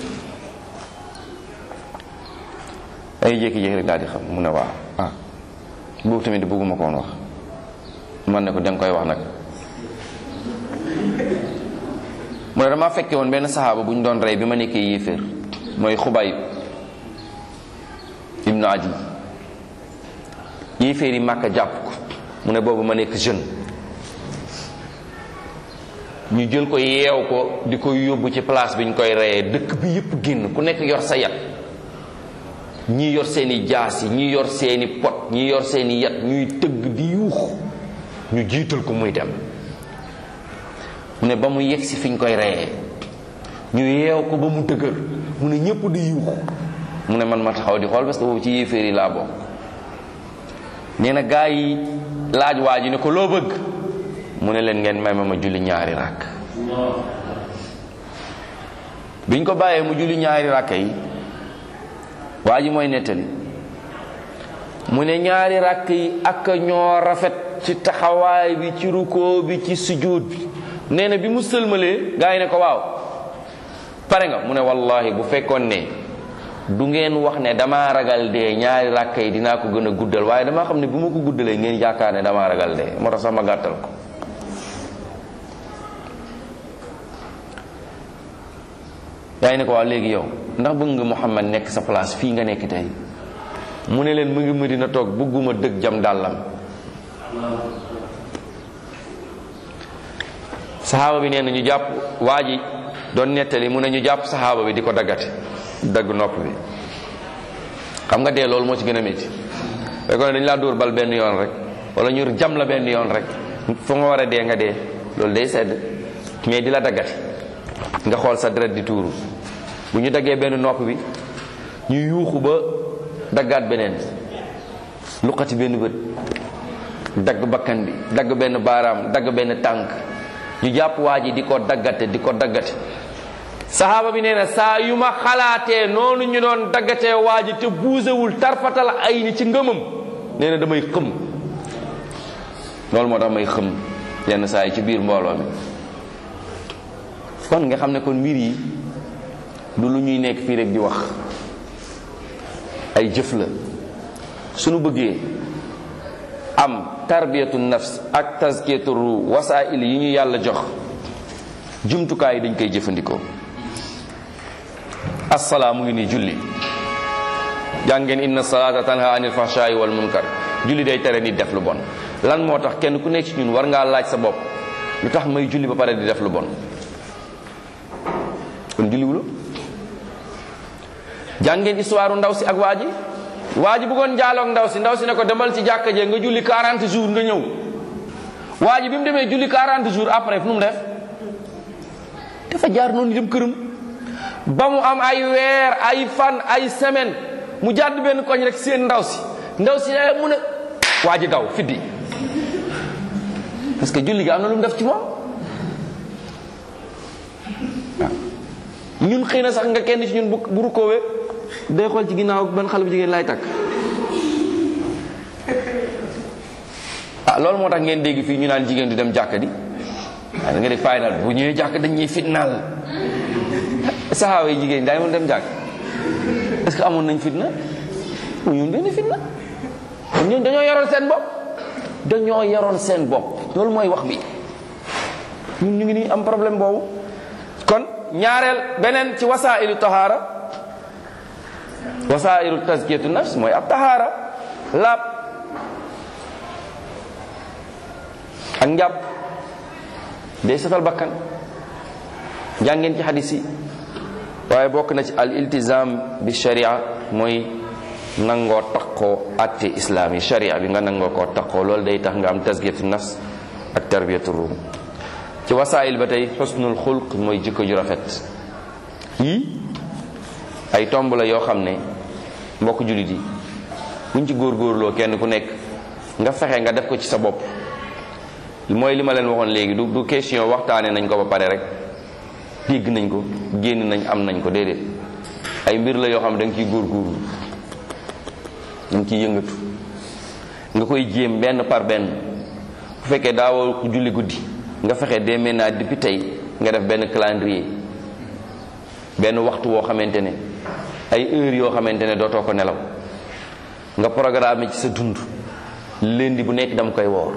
day jékki-jékki rek daal di xam mu ne waaw ah boobu tamit bëgguma ko woon wax man ne ko danga koy wax nag mu ne dama fekke woon benn saxaaba bu ñu doon rey bi ma nekkee yéeféer mooy xubayb ibnu adi yéeféer yi màkka jàpp ko mu ne boobu ma nekk jeune ñu jël ko yeew ko di ko yóbbu ci place bi ñu koy reyee dëkk bi yépp génn ku nekk yor sa yat ñii yor seeni jaas yi ñii yor seeni pot ñii yor seeni yat ñuy tëgg di yuux ñu jiital ko muy dem mu ne ba mu yegg si fi ñu koy reyee ñu yeew ko ba mu dëgër mu ne ñépp di yuux mu ne man ma taxaw di xool parce que boobu ci yéeféer yi laa bokk nee na gaa yi laaj waa ji ne ko loo bëgg mu ne leen ngeen may ma ma julli ñaari ràkk biñ ko bàyyee mu julli ñaari ràkk yi waa ji mooy nettali mu ne ñaari ràkk yi ak ñoo rafet ci taxawaay bi ci rukkoo bi ci sujud bi nee na bi mu sëlmalee gaa yi ne ko waaw pare nga mu ne wallahi bu fekkoon ne du ngeen wax ne damaa ragal dee ñaari ràkk yi dinaa ko gën a guddal waaye damaa xam ne bu ma ko guddalee ngeen yaakaar ne damaa ragal dee moo tax sax ma gàttal ko yaa ngi ne ko waaw léegi yow ndax bëgg nga Muhammad nekk sa place fii nga nekk tey mu ne leen mu ngi Madina toog bëgguma dëgg jam dàllam saxaaba bi nee na ñu jàpp waa ji doon nettali mu ne ñu jàpp saxaaba bi di ko daggate dagg nopp bi xam nga dee loolu moo ci gën a métti fekkoon ne dañu laa dóor bal benn yoon rek wala ñu jam la benn yoon rek fu nga war a dee nga dee loolu day sedd mais di la daggate nga xool sa deret di tuuru bu ñu daggee benn nopp bi ñu yuuxu ba daggaat beneen luqati benn bët dagg bakkan bi dagg benn baaraam dagg benn tànk ñu jàpp waa ji di ko daggate di ko daggate saxaaba bi nee na saa yu ma xalaatee noonu ñu doon daggatee waa ji te buusewul tarfatal ay ni ci ngëmam nee na damay xëm loolu moo tax may xëm yenn saa yi ci biir mbooloo mi kon nga xam ne kon mbir yi du lu ñuy nekk fii rek di wax ay jëf la suñu bëggee am tarbiyatu nafs ak tazkiyatu ru wasaa'il yi ñu yàlla jox jumtukaay yi dañ koy jëfandikoo assalaa mu ngi nii julli jàngeen inna salaata tanha anil fahshaa'i wal munkar julli day tere nit def lu bon lan moo tax kenn ku nekk ci ñun war ngaa laaj sa bopp lu tax may julli ba pare di def lu bon kon julliwulo jàngeen histoire ndaw si ak waa ji waa ji bëggoon jaaloog ndaw si ndaw si ne ko demal ci jàkka jee nga julli 40 jours nga ñëw waa ji bi mu demee julli 40 jours après fu mu def dafa jaar noonu dem këram ba mu am ay weer ay fan ay semaine mu jàdd benn koñ rek seen ndaw si ndaw si day mu ne waa ji daw fiddi parce que julli gi am na lu mu def ci moom waaw ñun xëy na sax nga kenn ci ñun bu bu rukoowee day xool ci ginnaaw ban xale bu jigéen laay takk ah loolu moo tax ngeen dégg fii ñu naan jigéen du dem jàkka di waaye da nga def fay daal bu ñëwee jàkk dañuy fitnaal saxaawa yi jigéen daay mën dem jàkk est-ce que amoon nañ fitna mu ñun benn fitna ñun dañoo yoroon seen bopp dañoo yoroon seen bopp loolu mooy wax bi ñun ñu ngi nii am problème boobu kon ñaareel beneen ci wasailu tahaara wasailu tazkiyatu nafs mooy ab tahaara laab ak njàpp day setal bakkan jàngeen ci xadis yi waaye bokk na ci al iltizam bi sharia mooy nangoo taqoo atte islaam yi sharia bi nga nangoo koo taqoo loolu day tax nga am tazkiyatu nafs ak tarbiyatu ruum ci wasaayil ba tey xusnul xulq mooy jikko ju rafet yii ay tomb la yoo xam ne mbokk jullit yi buñ ci góorgóorloo kenn ku nekk nga fexe nga def ko ci sa bopp mooy li ma leen waxoon léegi du du question waxtaane nañ ko ba pare rek dégg nañ ko génn nañ am nañ ko déedéet ay mbir la yoo xam ne da nga ciy góorgóorlu da nga ciy yëngatu nga koy jéem benn par benn bu fekkee daawoo ko julli guddi nga fexe dès maintenant depuis tey nga def benn calendrier benn waxtu woo xamante ne ay heures yoo xamante ne dootoo ko nelaw nga programme ci sa dund lundi bu nekk dama koy woor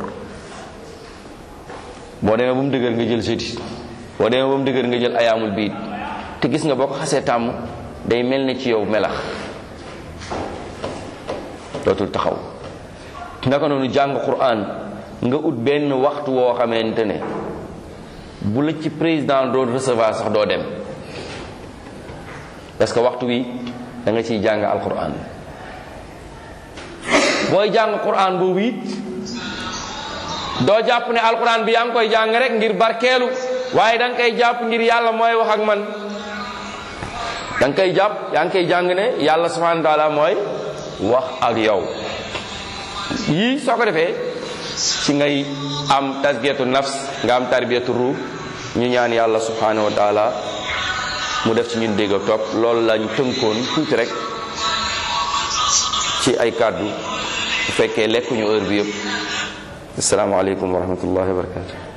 boo demee ba mu dëgër nga jël jeudi boo demee ba mu dëgër nga jël ayaamul biid te gis nga boo ko xasee tàmm day mel ne ci yow melax dootul taxaw naka noonu jàng Qur'an nga ut benn waxtu woo xamante ne bu la ci président doon recevoir sax doo dem parce que waxtu wi da nga ciy jàng alquran booy jàng Qur'an boobu it doo jàpp ne alquran bi yaa ngi koy jàng rek ngir barkeelu waaye da nga koy jàpp ngir yàlla mooy wax ak man da nga koy jàpp yaa ngi koy jàng ne yàlla subhanahu wa taala mooy wax ak yow yii soo ko defee ci ngay am tasgiyatu nafs nga am tarbiyatu ruux ñu ñaan yàlla subhanahu wa taala mu def ci ñun dégg ak topp loolu lañ tënkoon tuuti rek ci ay kàddu bu fekkee lekkuñu heure bi yëpp asalaamaaleykum wa rahmatullahi wa barakatu